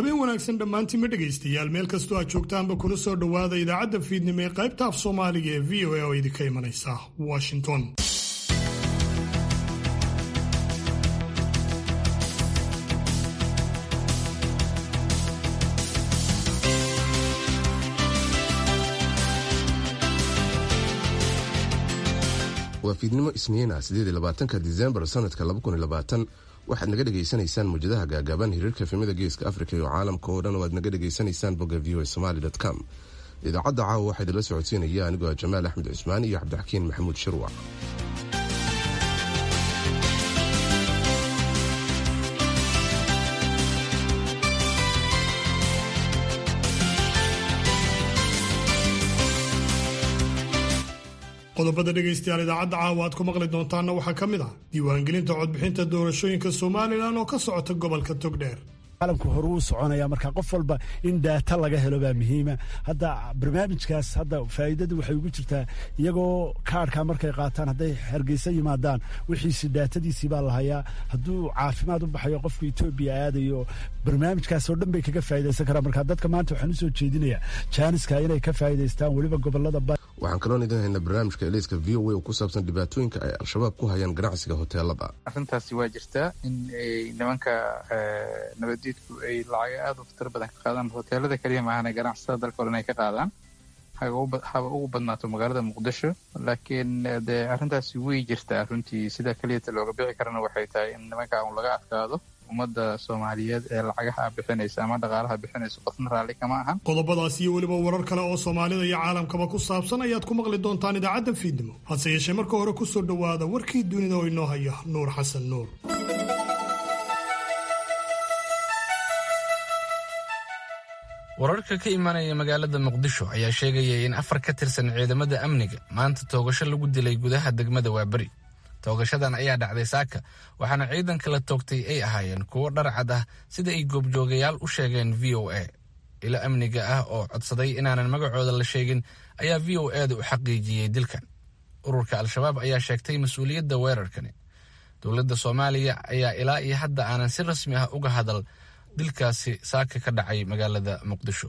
habeen wanaagsan dhammaantiinma dhegaystayaal meel kastoo aad joogtaanba kuna soo dhowaada idaacadda fiidnimo ee qaybta af soomaaliga ee v o a oo idinka imanaysa washington waa fiidnimo isniina sideedlabaatanka disembar sanadka waxaad naga dhegaysanaysaan muwjadaha gaagaaban hiriirka efemada geeska afrika iyo caalamka oo dhan oo aad naga dhegaysanaysaan bogga v o somaly com idaacadda caawa waxaa idinla socodsiinaya anigoo ah jamaal axmed cusmaan iyo cabdixakiin maxamuud shirwac qodobada dhegaystayaal idaacadda caawa aad ku maqli doontaanna waxaa ka mid ah diiwaangelinta codbixinta doorashooyinka somalilan oo ka socota gobolka togdheer caalamku hore uu soconaya marka qof walba in daata laga helo baa muhiima hadda barnaamijkaas hadda faa'iidadu waxay ugu jirtaa iyagoo kaarhka markay qaataan hadday hargeysa yimaadaan wixiisi daatadiisii baa la hayaa hadduu caafimaad u baxayo qofku etoobiya aadayo barnaamijkaas oo dhan bay kaga faa'idaysan karaan marka dadka maanta waxaan usoo jeedinayaa jaaniska inay ka faa'idaystaan weliba gobolada waxaan kaloon idin haynaa barnaamijka eliiska v o a oo ku saabsan dhibaatooyinka ay al-shabaab ku hayaan ganacsiga hoteelada arrintaasi waa jirtaa in nimanka nabadiidku ay lacaga aada u fatar badan ka qaadaan hoteelada keliya maahane ganacsatada dalka o dhan ay ka qaadaan haba ugu badnaato magaalada muqdisho laakiin dee arrintaasi way jirtaa runtii sida keliyata looga bixi karana waxay tahay in nimanka un laga adkaado ummadda soomaaliyeed ee lacagaha bixinaysa ama dhaqaalaha bixinaysa qofna raalli kama ahan qodobadaas iyo weliba warar kale oo soomaalida iyo caalamkaba ku saabsan ayaad ku maqli doontaan idaacadda fiidnimo hase yeeshee marka hore ku soo dhowaada warkii dunida oo inoo haya nuur xasan nuur wararka ka imaanaya magaalada muqdisho ayaa sheegaya in afar ka tirsan ciidamada amniga maanta toogasho lagu dilay gudaha degmada waaberi toogashadan ayaa dhacday saaka waxaana ciidanka la toogtay ay ahaayeen kuwo dharcad ah sida ay goobjoogayaal u sheegeen v o a ilo amniga ah oo codsaday inaanan magacooda la sheegin ayaa v o a da u xaqiijiyey dilkan ururka al-shabaab ayaa sheegtay mas-uuliyadda weerarkani dowladda soomaaliya ayaa ilaa iyo hadda aanan si rasmi ah uga hadal dilkaasi saaka ka dhacay magaalada muqdisho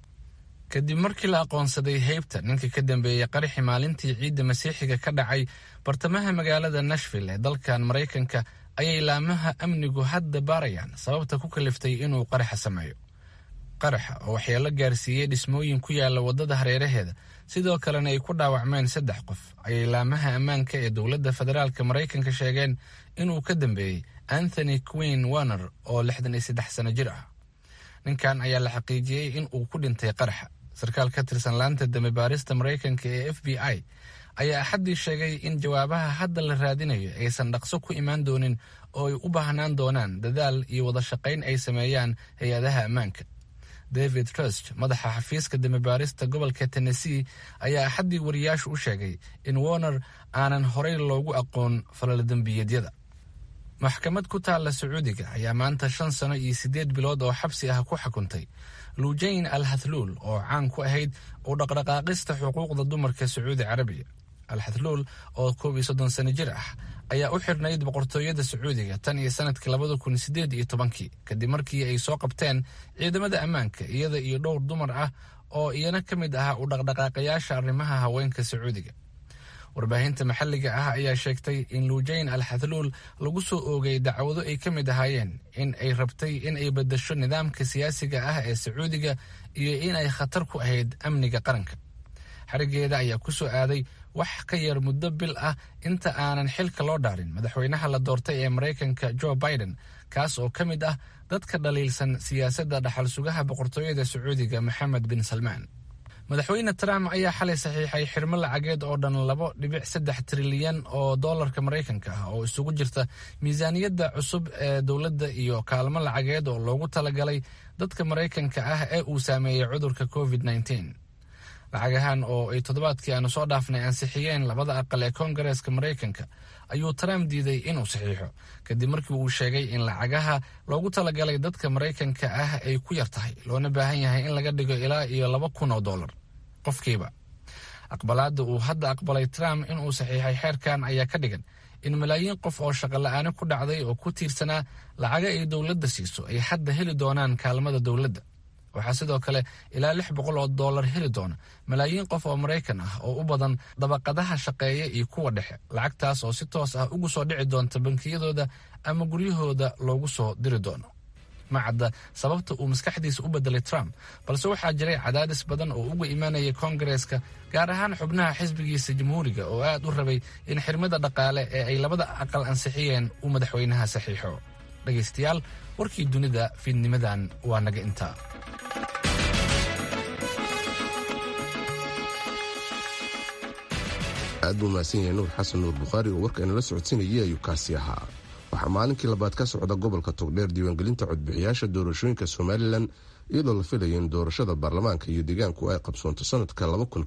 kadib markii la aqoonsaday heybta ninka ka dambeeyey qaraxi maalintii ciidda masiixiga ka dhacay bartamaha magaalada nashville ee dalkan maraykanka ayay laamaha amnigu hadda baarayaan sababta ku kaliftay inuu qaraxa sameeyo qaraxa oo waxyeelo gaarsiiyey dhismooyin ku yaala waddada hareeraheeda sidoo kalena ay ku dhaawacmeen saddex qof ayay laamaha ammaanka ee dowladda federaalka maraykanka sheegeen inuu ka dambeeyey anthony queen warner oo lixdan iyo saddex sano jir ah ninkan ayaa la xaqiijiyey in uu ku dhintay qaraxa sarkaal ka tirsan laanta dambe baarista maraykanka ee f b i ayaa axaddii sheegay in jawaabaha hadda la raadinayo aysan dhaqso ku imaan doonin oo ay u baahnaan doonaan dadaal iyo wada shaqayn ay sameeyaan hay-adaha ammaanka david trust madaxa xafiiska dambebaarista gobolka tennessee ayaa axaddii wariyaashu u sheegay in warner aanan horey loogu aqoon falaladembiyeedyada maxkamad ku taalla sacuudiga ayaa maanta shan sano iyo siddeed bilood oo xabsi ah ku xukuntay luujayn al hathluul oo caan ku ahayd u dhaqdhaqaaqista xuquuqda dumarka sacuudi carabiya al hathluul oo koob iyo soddon sano jir ah ayaa u xirnayd boqortooyada sacuudiga tan iyo sanadkii labada kun sideed iyo tobankii kadib markii ay soo qabteen ciidamada ammaanka iyada iyo dhowr dumar ah oo iyana ka mid ahaa u dhaqdhaqaaqayaasha arrimaha haweenka sacuudiga warbaahinta maxalliga ah ayaa sheegtay in luujayn al hathluul lagu soo oogay dacwado ay ka mid ahaayeen in ay rabtay in ay beddasho nidaamka siyaasiga ah ee sacuudiga iyo in ay khatar ku ahayd amniga qaranka xarigeeda ayaa ku soo aaday wax ka yar muddo bil ah inta aanan xilka loo dhaarin madaxweynaha la doortay ee maraykanka joe biden kaas oo ka mid ah dadka dhaliilsan siyaasadda dhaxal sugaha boqortooyada sacuudiga maxamed bin salmaan madaxweyne trump ayaa xalay saxiixay xirmo lacageed oo dhan labo dhibic saddex trilyan oo doolarka maraykanka ah oo isugu jirta miisaaniyadda cusub ee dowladda iyo kaalmo lacageed oo loogu talagalay dadka maraykanka ah ee uu saameeyey cudurka covid nneteen lacagahan oo ay toddobaadkii aanu soo dhaafnay ansixiyeen labada aqal ee koongareeska maraykanka ayuu trump diiday inuu saxiixo kadib markii uu sheegay in lacagaha loogu talagalay dadka maraykanka ah ay ku yar tahay loona baahan yahay in laga dhigo ilaa iyo laba kun oo dollar qofkiiba aqbalaadda uu hadda aqbalay trump inuu saxiixay xeerkan ayaa ka dhigan in malaayiin qof oo shaqola'aani ku dhacday oo ku tiirsanaa lacaga ay dowladda siiso ay hadda heli doonaan kaalmada dowladda waxaa sidoo kale ilaa lix boqol oo dollar heli doona malaayiin qof oo maraykan ah oo u badan dabaqadaha shaqeeya iyo kuwa dhexe lacagtaas oo si toos ah ugu soo dhici doonta bankiyadooda ama guryahooda loogu soo diri doono ma cadda sababta uu maskaxdiisa u bedelay trump balse waxaa jiray cadaadis badan oo uga imaanayay koongareeska gaar ahaan xubnaha xisbigiisa jamhuuriga oo aad u rabay in xirmada dhaqaale ee ay labada aqal ansixiyeen uu madaxweynaha saxiixo dhegaystayaal warkii dunida fiidnimadan waa naga intaa aad buu mahadsan yahay nuur xasan nuur bukhaari oo warkainala socodsiinayay ayuu kaasi ahaa waxaa maalinkii labaad ka socda gobolka togdheer diiwaangelinta codbixiyaasha doorashooyinka somalilan iyadoo la filaya in doorashada baarlamaanka iyo deegaanku ay qabsoonto sanadka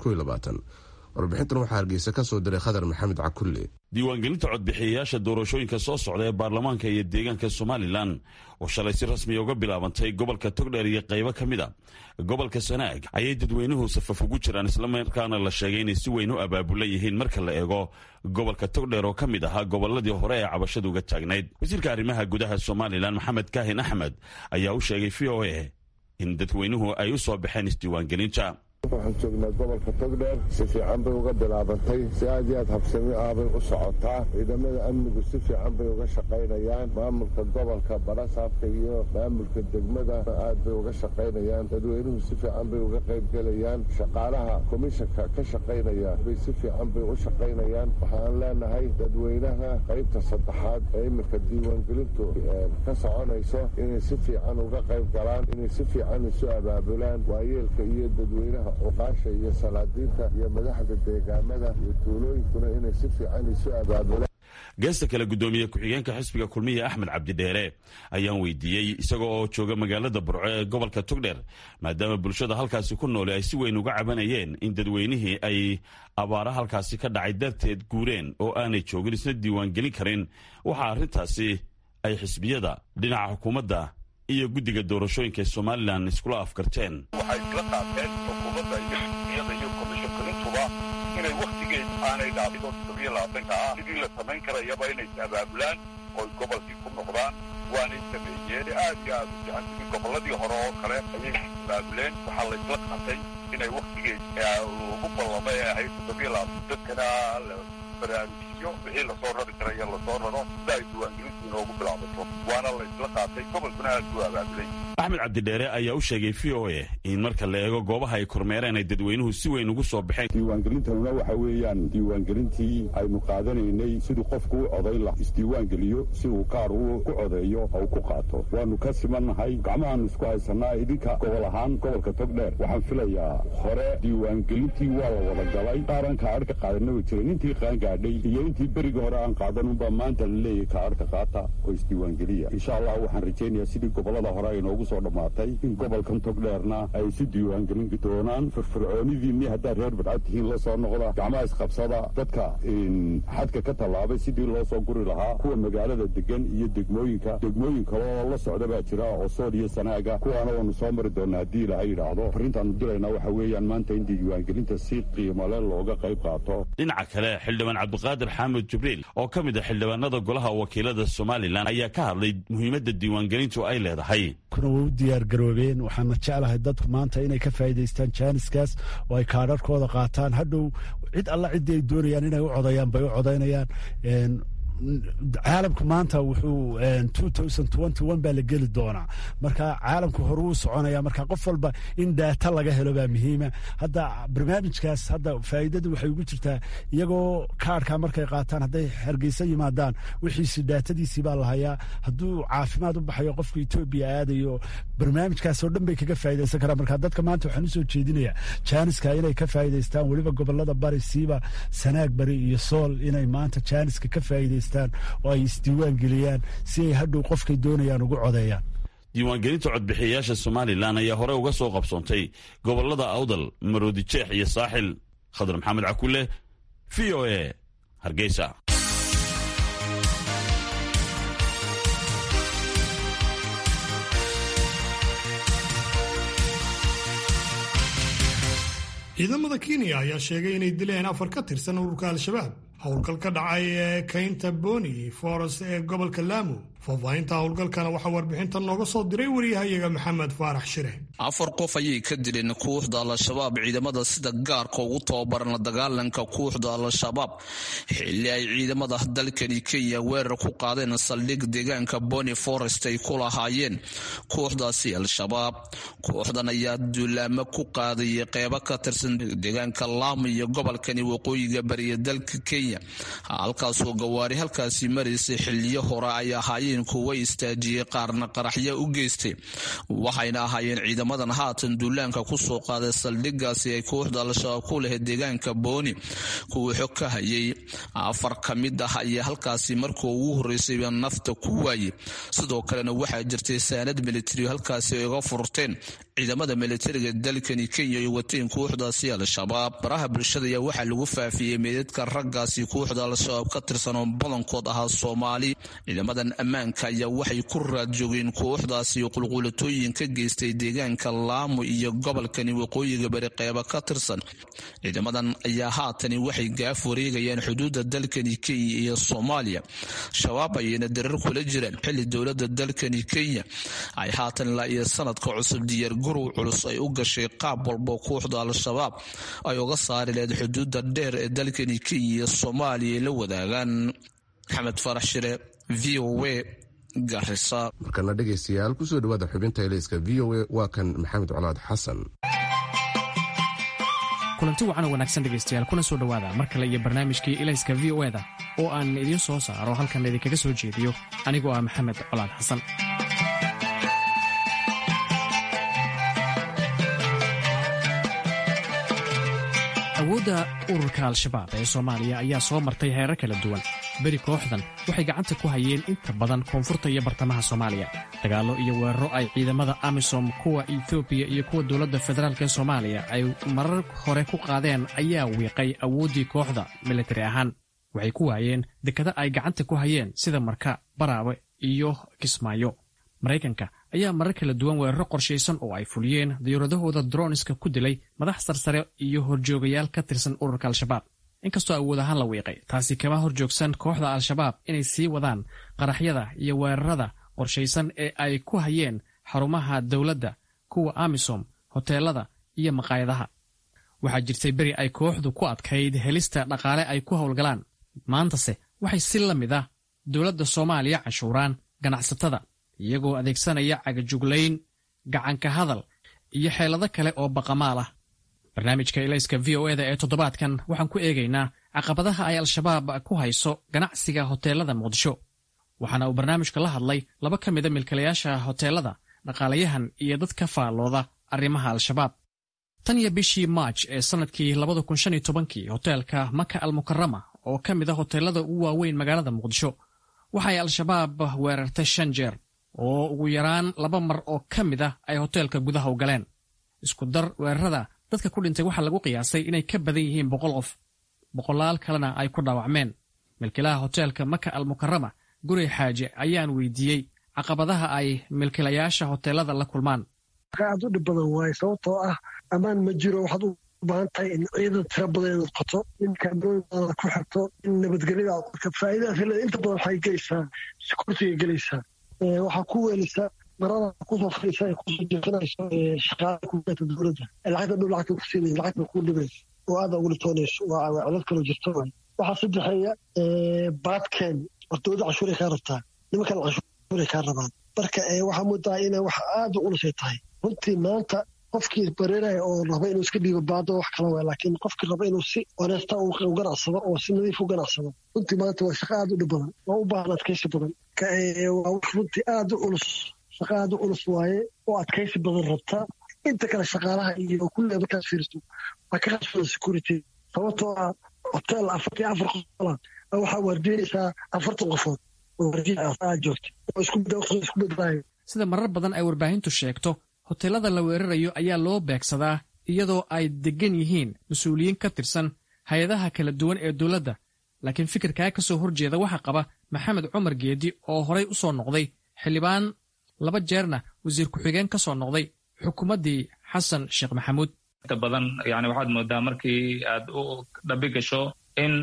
warbixintan waxaa hargeysa ka soo diray khadar maxamed cakulle diiwaangelinta codbixiyayaasha doorashooyinka soo socda ee baarlamaanka iyo deegaanka somalilan oo shalay si rasmiya uga bilaabantay gobolka togdheer iyo qaybo ka mid a gobolka sanaag ayay dadweynuhu safaf ugu jiraan islamarkaana la sheegay inay si weyn u abaabulan yihiin marka la eego gobolka togdheer oo ka mid ahaa goboladii hore ee cabashadu uga taagnayd wasiirka arrimaha gudaha somalilan maxamed kaahin axmed ayaa u sheegay v o a in dadweynuhu ay u soo baxeen isdiiwaangelinta waxaan joognaa gobolka togdheer si fiican bay uga bilaabantay si aad iyo aad habsami ah bay u socotaa ciidamada amnigu si fiican bay uga shaqaynayaan maamulka gobolka barasaabka iyo maamulka degmada aad bay uga shaqaynayaan dadweynuhu si fiican bay uga qaybgelayaan shaqaalaha komishanka ka shaqaynaya bay si fiican bay u shaqaynayaan waxaan leenahay dadweynaha qaybta saddexaad ee iminka diiwaangelintu ka soconayso inay si fiican uga qayb galaan inay si fiican isu abaabulaan waayeelka iyo dadweynaha uqaasha iyo salaadiinta iyo madaxda deegaamada iyo tuulooyinkuna inay si fiican isu abaabulaan geesta kale guddoomiye ku-xigeenka xisbiga kulmiya axmed cabdidheere ayaan weydiiyey isaga oo jooga magaalada burco ee gobolka togdheer maadaama bulshada halkaasi ku noole ay si weyn uga cabanayeen in dadweynihii ay abaara halkaasi ka dhacay darteed guureen oo aanay joogin isna diiwaangelin karin waxaa arrintaasi ay xisbiyada dhinaca xukuumadda iyo guddiga doorashooyinka ee somalilan iskula afkarteen waxay isla qaateen xukuumadda iyo xisbiyada iyo komishankarintuba inay wakhtigeed aanay dhaafin toddobiyo labaatanka ah sidii la samayn karayaba inay is abaabulaan ooy gobolkii ku noqdaan waanay sameeyeen aad iyo aad u fiican sidii gobolladii hore oo kale ayay abaabuleen waxaa la isla qaatay inay wakhtigeed ugu ballama ee ahayd toddobiyo labaatan dadkana la baraarujiyo wixii lasoo rari karaya lasoo raro sida ay diiwaangelintu inoogu bilaabato waana la isla qaatay gobolkuna aad buu abaabulay axmed cabdidheere ayaa u sheegay v o a in marka la eego goobaha ay kormeereen ay dadweynuhu si weyn ugu soo baxeen diiwaangelintanuna waxa weeyaan diiwaangelintii aynu qaadanaynay siduu qofku u codayn lah isdiiwaangeliyo si uu kaar u ku codeeyo oo ku qaato waanu ka simannahay gacmahaanu isku haysanaa idinka gobol ahaan gobolka togdheer waxaan filayaa hore diiwaangelintii waa la wada galay qaaran kaadhka qaadana way jireen intii qaangaadhay iyo intii berigii hore aan qaadanunbaa maanta la leeyahay kaadhka qaata oo isdiiwaangeliya insha allah waxaan rajaynayaa sidii gobolada hore ay noogu soo dhammaatay in gobolkan togdheerna ay isu diiwaangelin doonaan firfircoonidiinni haddaad reer badcad tihiin la soo noqda gacmaha isqabsada dadka xadka ka tallaabay sidii loo soo guri lahaa kuwa magaalada degan iyo degmooyinka degmooyin kale oo la socda baa jira oo sool iyo sanaaga kuwaana waanu soo mari doonaa haddii ilaahay yidhaahdo farrintaanu diraynaa waxa weeyaan maanta in diiwaangelinta si qiimale looga qayb qaato dhinaca kale xildhibaan cabdiqaadir xaamud jibriil oo ka mid a xildhibaanada golaha wakiilada somalilan ayaa ka hadlay muhiimadda diiwaangelintu ay leedahay kuna way u diyaargaroobeen waxaana jeclahay dadku maanta inay ka faa'iidaystaan jaaniskaas oo ay kaadharkooda qaataan hadhow cid alla ciddii ay doonayaan inay u codayaan bay u codaynayaan caalamku maanta wuxuu baa la geli doonaa marka caalamku hore uu soconaya marka qof walba in daata laga helo baa muhiima hadda barnaamijkaas hadda faa'iidadu waxay ugu jirtaa iyagoo kaarhka markay qaataan hadday hargeysa yimaadaan wixiisi daatadiisii baa lahayaa hadduu caafimaad u baxayo qofka etoobiya aadayo barnaamijkaasoo dhan bay kaga faa'iidaysan karaan marka dadka maanta waxaan usoo jeedinayaa jaaniska inay ka faa'iidaystaan weliba gobolada bari siiba sanaag bari iyo sool inay maanta jaaniska ka faa'iidaystaan oo ay isdiiwaan geliyaan si ay hadhow qofkay doonayaan ugu codeeyaan diiwaangelinta codbixiyayaasha somalilan ayaa hore uga soo qabsoontay gobolada awdal maroodi jeex iyo saaxil khadar maxamed cakule v o a hargeysa ciidamada kenya ayaa sheegay inay dileen afar ka tirsan ururka al-shabaab howlgal ka dhacay ee kaynta boni forest ee gobolka lamu faahfaahinta howlgalkana waxaa warbixintan nooga soo diray wariyahayaga maxamed faarax shire afar qof ayay ka dileen kooxda al-shabaab ciidamada sida gaarka ugu tababaran la dagaalanka kooxda al-shabaab xilli ay ciidamada dalkani kenya weerar ku qaadeen saldhig deegaanka boni forest ay ku lahaayeen kooxdaasi al-shabaab kooxdan ayaa duulaamo ku qaadayay qeybo ka tirsan deegaanka lamu iyo gobolkani waqooyiga bariya dalka kenya halkaasoo gawaari halkaasi maraysay xiliyo hore ay ahaayeen kuwa istaajiyey qaarna qaraxyo u geystay waxayna ahaayeen ciidamadan haatan duulaanka kusoo qaaday saldhigaasi ay kooxda al-shabaab ku lahayd deegaanka booni kuwii xog ka hayay afar ka mid ah ayaa halkaasi markii ugu horreysayba nafta ku waayey sidoo kalena waxaa jirtay saanad militari halkaasi ay uga furteen ciidamada militariga dalkani kenya ay wateen kooxdaasi al-shabaab baraha bulshada ayaa waxaa lagu faafiyey meedadka raggaasi kooxda al-shabaab ka tirsan oo badankood ahaa soomaali ciidamadan ammaanka ayaa waxay ku raad joogeen kooxdaasi qulqulatooyin ka geystay deegaanka laamo iyo gobolkani waqooyiga bari qeyba ka tirsan ciidamadan ayaa haatani waxay gaaf wareegayaan xuduudda dalkani kenya iyo soomaaliya shabaab ayayna darar kula jiraan xilli dowlada dalkani kenya ay haatan ilaa iyo sanadka cusub diyaar gurow culus ay u gashay qaab walbo kooxda al-shabaab ay uga saari lahayd xuduudda dheer ee dalkani kenya iyo soomaaliya ay la wadaagaan maxamed farax shire v o a garisa markana dhegaystayaal kusoo dhawaada xubinta elayska v o a waa kan maxamed colaad xasan kulanti wacan oo wanaagsan dhegaystayaal kuna soo dhowaada mar kale iyo barnaamijkii ilayska v o eda oo aan idiin soo saaro halkan idinkaga soo jeediyo anigoo ah maxamed colaad xasan awoodda ururka al-shabaab ee soomaaliya ayaa soo martay heerar kala duwan beri kooxdan waxay gacanta ku hayeen inta badan koonfurta iyo bartamaha soomaaliya dagaallo iyo weeraro ay ciidamada amisom kuwa etoobiya iyo kuwa dowladda federaalk ee soomaaliya ay marar hore ku qaadeen ayaa wiiqay awooddii kooxda militari ahaan waxay ku waayeen dekada ay gacanta ku hayeen sida marka baraawe iyo kismaayo maraykanka ayaa marar kala duwan weeraro qorshaysan oo ay fuliyeen diyuuradahooda droniska ku dilay madax sarsare iyo horjoogayaal ka tirsan ururka al-shabaab inkastoo awood ahaan la wiiqay taasi kama horjoogsan kooxda al-shabaab inay sii wadaan qaraxyada iyo weerarada qorshaysan ee ay ku hayeen xarumaha dowladda kuwa amisom hoteelada iyo maqaayadaha waxaa jirtay beri ay kooxdu ku adkayd helista dhaqaale ay ku howlgalaan maantase waxay si la mid ah dowladda soomaaliya canshuuraan ganacsatada iyagoo adeegsanaya cagajuglayn gacanka hadal iyo xeelado kale oo baqamaal ah barnaamijka ilayska v o eda ee toddobaadkan waxaan ku eegaynaa caqabadaha ay al-shabaab ku hayso ganacsiga hoteelada muqdisho waxaana uu barnaamijka la hadlay laba ka mida milkilayaasha hoteelada dhaqaalayahan iyo dad ka faallooda arrimaha al-shabaab tan iyo bishii maaj ee sannadkii labada kun shan iyo tobankii hoteelka maka al mukarama oo ka mid a hoteelada ugu waaweyn magaalada muqdisho waxay al-shabaab weerartay shan jeer oo ugu yaraan laba mar oo ka mid ah ay hoteelka gudaha u galeen isku dar weerarada dadka ku dhintay waxaa lagu qiyaasay inay ka badan yihiin boqol qof boqolaal kalena ay ku dhaawacmeen milkilaha hoteelka maka al mukarama guri xaaje ayaan weydiiyey caqabadaha ay milkilayaasha hoteelada la kulmaan aad u dhib badan waaye sababtoo ah ammaan ma jiro waxaad u baahan tahay in ciidan tiro badan inaad qoto in kaamirooyin badan ku xirto in nabadgelyada aad qorto faa'iidadaas leeda inta badan waxay gelaysaa sikurtiga gelaysaa waxaa ku weelisa marada kusoo fadhiisa ay kusoo jeesanayso shaqaala kuata dowladda lacagta dhow lacagta ku siinaysa lacagta ku dhibaysa oo aada ugu dhitoonayso waa codad kaloo jirto waay waxaa saddexeeya baadkeen hortooda cashuuray kaa rabtaa nimankan cashuuray kaa rabaan marka waxaa moodaa inay wax aada u ulusay tahay runtii maanta qofkii bareeraya oo raba inuu iska dhiibo baado wax kala waay laakiin qofkii raba inuu si honeesta u ganacsado oo si nadiif u ganacsado runtii maanta waa shaqo aada u dhib badan oo u baahan adkaysi badan waa wax runtii aada u culus shaqo aada u culus waaye oo adkaysi badan rabta inta kale shaqaalaha iyo kulliga markaad fiiriso waa ka khasbada security sababtoo ah hotel afartii afar qofola waxaa waardiinaysaa afartan qofood oo waardiin aad joogta oo isku bedlaayo sida marar badan ay warbaahintu sheegto hoteelada la weerarayo ayaa loo beegsadaa iyadoo ay deggan yihiin mas-uuliyiin ka tirsan hay-adaha kala duwan ee dowladda laakiin fikirkaa ka soo horjeeda waxaa qaba maxamed cumar geedi oo horay u soo noqday xildhibaan laba jeerna wasiir ku-xigeen ka soo noqday xukuumaddii xasan sheekh maxamuud inta badan yani waxaad moodaa markii aad u dhabi gasho in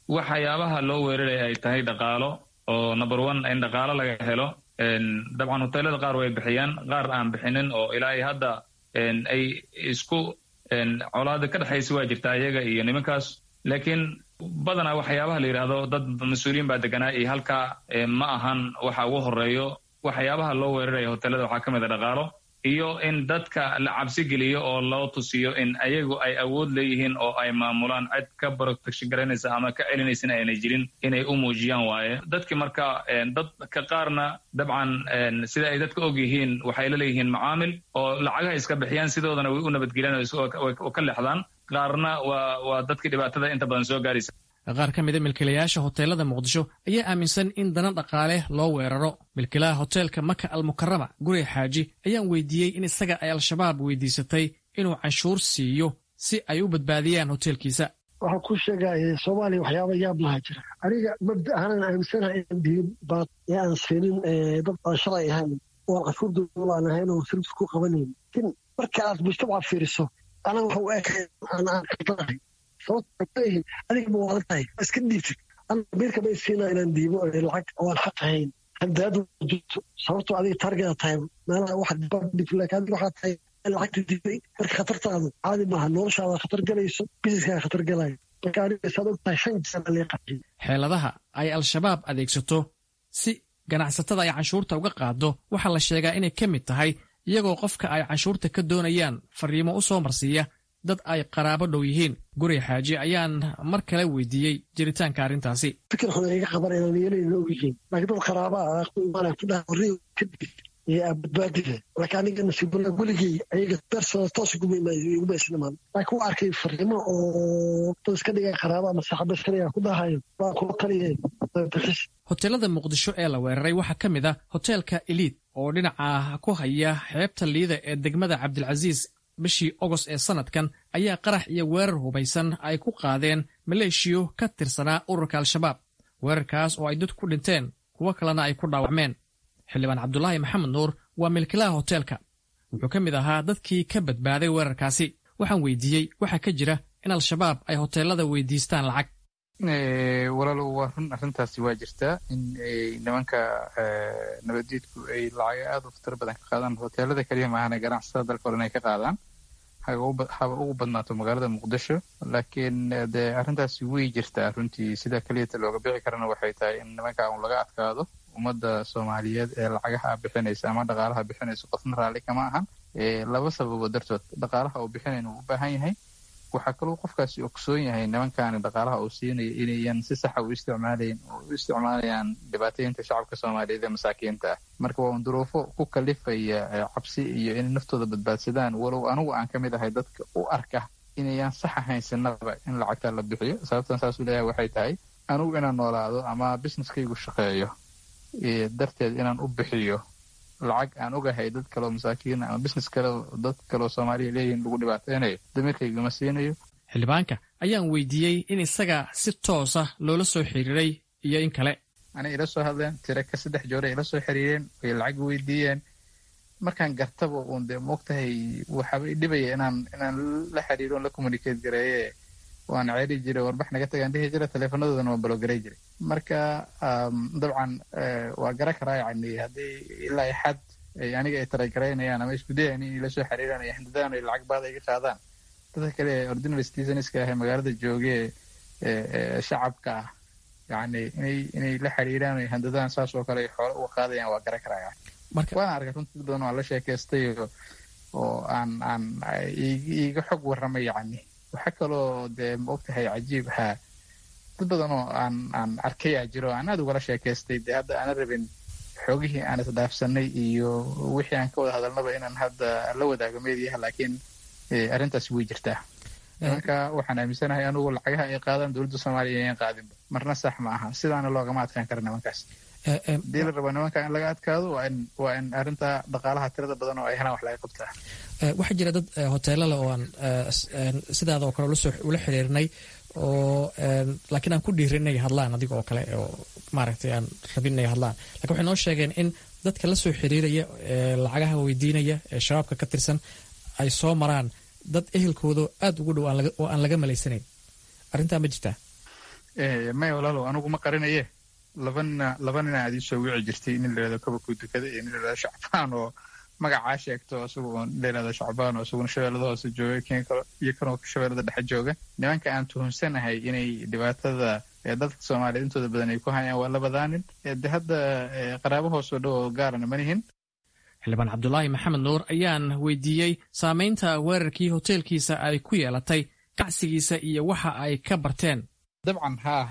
waxyaabaha loo weeraraya ay tahay dhaqaalo oo number one in dhaqaalo laga helo dabcan hoteelada qaar way bixiyaan qaar aan bixinin oo ilaa ay hadda ay isku colaada ka dhexaysa waa jirtaa iyaga iyo nimankaas laakiin badanaa waxyaabaha la yidhaahdo dad mas-uuliyiin baa deganaa iyo halkaa ma ahan waxa ugu horeeyo waxyaabaha loo weeraraya hoteelada waxaa ka mid a dhaqaalo iyo in dadka la cabsi geliyo oo loo tusiyo in ayagu ay awood leeyihiin oo ay maamulaan cid ka protection garanaysa ama ka celinaysana aanay jirin inay u muujiyaan waaye dadki marka dadka qaarna dabcan sida ay dadka og yihiin waxay la leeyihiin macaamil oo lacagaha iska bixiyaan sidoodana way u nabadgeliyaan oo ka leexdaan qaarna waa waa dadkii dhibaatada inta badan soo gaaraysa qaar ka mida milkiilayaasha hoteelada muqdisho ayaa aaminsan in dana dhaqaale loo weeraro milkiilaha hoteelka maka almukarama guri xaaji ayaan weydiiyey in isaga ay al-shabaab weydiisatay inuu canshuur siiyo si ay u badbaadiyaan hoteelkiisa waxaan ku sheegaya soomaaliya waxyaaba yaab laha jira aniga mabda ahaanan aaminsanahay in diin baad ee aan siinin dad aan shalay ahayn oo aan canshuur dowla aan ahayn oo service ku qabanayn lakin marka aad mujtamaca fiiriso anaga waxa u ekay aan aan kaldanahay sababtaleeyihin adiga ma waadan tahay iska dhiibtid ana biirka bay siinaa inaan diibo lacag oo aan xaq ahayn handaadu jirto sababtoo adiga taargeeda tahay meelaha wax dhib laakiin adiga waxaa tahay lacagta diibay marka khatartaadu caadi maaha noloshaada khatar galayso bisiskaaga khatar galayo marka aniga saad og tahay shan jeer alee qaxiyay xeeladaha ay al-shabaab adeegsato si ganacsatada ay canshuurta uga qaado waxaa la sheegaa inay ka mid tahay iyagoo qofka ay canshuurta ka doonayaan fariimo u soo marsiiya dad ay qaraabo dhow yihiin guri xaaji ayaan mar kale weydiiyey jiritaanka arrintaasi fikir xun iga qaban inaan yeelayna og yihiin laakiin dad qaraaba ah ku imaanaya ku dhaha warri kadib iyo badbaadida laakiin aniga nasiibala weligey ayaga bersada toos iguma isnimaan laakiin waa arkay fariimo oo dad iska dhiga qaraaba ama saaxiiba iska dhiga ku dhahayo waa kula taliye bixis hoteelada muqdisho ee la weeraray waxaa ka mid ah hoteelka eliid oo dhinaca ku haya xeebta liida ee degmada cabdilcasiis bishii ogost ee sannadkan ayaa qarax iyo weerar hubaysan ay ku qaadeen maleeshiyo ka tirsanaa ururka al-shabaab weerarkaas oo ay dad ku dhinteen kuwo kalena ay ku dhaawacmeen xildhibaan cabdulaahi maxamed nuur waa milkilaha hoteelka wuxuu ka mid ahaa dadkii ka badbaaday weerarkaasi waxaan weydiiyey waxaa ka jira in al-shabaab ay hoteelada weydiistaan lacag walaalo waa run arrintaasi waa jirtaa in nimanka nabaddiidku ay lacaga aada u fatar badan ka qaadaan hoteelada keliya maahane ganacsatada dalka hore inay ka qaadaan haba ugu badnaato magaalada muqdisho laakiin dee arrintaasi way jirtaa runtii sida keliyata looga bixi karana waxay tahay in nimanka un laga adkaado ummadda soomaaliyeed ee lacagaha bixinaysa ama dhaqaalaha bixinaysa qofna raalli kama ahan laba sababo dartood dhaqaalaha uu bixinayna uu u baahan yahay waxaa kaloo qofkaasi ogsoon yahay nimankaani dhaqaalaha uu siinayo inayan si saxa u isticmaalayn oo u isticmaalayaan dhibaataynta shacabka soomaaliyeed ee masaakiinta ah marka waa un duruufo ku kalifaya cabsi iyo inay naftooda badbaadsadaan walow anigu aan ka mid ahay dadka u arka inayan sax ahayn sinaba in lacagta la bixiyo sababtan saasuu leeyahay waxay tahay anigu inaan noolaado ama businesskaygu shaqeeyo darteed inaan u bixiyo lacag aan ogahay dad kaleo masaakiin ama business kale dad kaleo soomaaliya leeyihin lagu dhibaateynayo damiirkaygama siinayo xildhibaanka ayaan weydiiyey in isaga si toosa loola soo xiriiray iyo in kale anay ila soo hadleen tira ka saddex joore ila soo xiriireen way lacag weydiiyeen markaan gartaba uun dee moogtahay waxaaba dhibaya inaan inaan la xiriiro on la communicate gareeye waan ceeri jiray warbax naga tagaan dhihi jira teleefonadoodana waan balogaray jiray marka dabcan waa gara karaa yani haddii ilaa xad aniga ay taragaraynayaan ama isku dayaan in ila soo xiriiraan ay handadaan ay lacag baada iga qaadaan dadka kale ordinary citizenska ah ee magaalada joogee shacabka ah yani inay inay la xiriiraan ay handadaan saas oo kale ay xoolo uga qaadayaan waa gara karaa waana arkay runtii dad badan waa la sheekaystay oo aan aan iiga xog warramay yani waxaa kaloo dee ma ogtahay cajiib haa dad badan oo aan aan arkayaa jiro aan aad ugala sheekaystay dee hadda aana rabin xoogihii aan isdhaafsanay iyo wixii aan ka wada hadalnaba inaan hadda la wadaago meediyaha laakiin arrintaasi way jirtaa nimanka waxaan aaminsanahay anugu lacagaha ay qaadaan dowladda soomaaliya ayan qaadinba marna sax ma aha sidaana loogama adkaan kara nimankaas hadii la rabo nimanka in laga adkaado waa in waa in arrinta dhaqaalaha tirada badan oo ay helaan wax laga qabtaa waxaa jira dad hoteelale oo aan sidaada oo kale ula xiriirnay oo laakiin aan ku dhiirin inay hadlaan adiga oo kale oo maaragtay aan rabin inay hadlaan lakin waxay noo sheegeen in dadka la soo xiriiraya ee lacagaha weydiinaya ee shabaabka ka tirsan ay soo maraan dad ehelkooda aada ugu dhow oo aan laga malaysanayn arrintaa ma jirtaa maya walaalow anigu ma qarinaye laba nina laba nina aad ii soo wici jirtay nin la yidhahdo kabakuu dukada iyo nin la yidhahdo shacbaan oo magacaa sheegto isagu oon la yidhahdo shacbaan oo isaguna shabeellada hoose jooga kenya kale iyo kanoo shabeellada dhexe jooga nimanka aan tuhunsanahay inay dhibaatada dadka soomaaliyeed intooda badan ay ku hayaan waa labadaa nin de hadda qaraabo hoos oo dhow oo gaarana ma nihin xildhibaan cabdulaahi maxamed nuur ayaan weydiiyey saamaynta weerarkii hoteelkiisa ay ku yeelatay ganacsigiisa iyo waxa ay ka barteen dabcan haa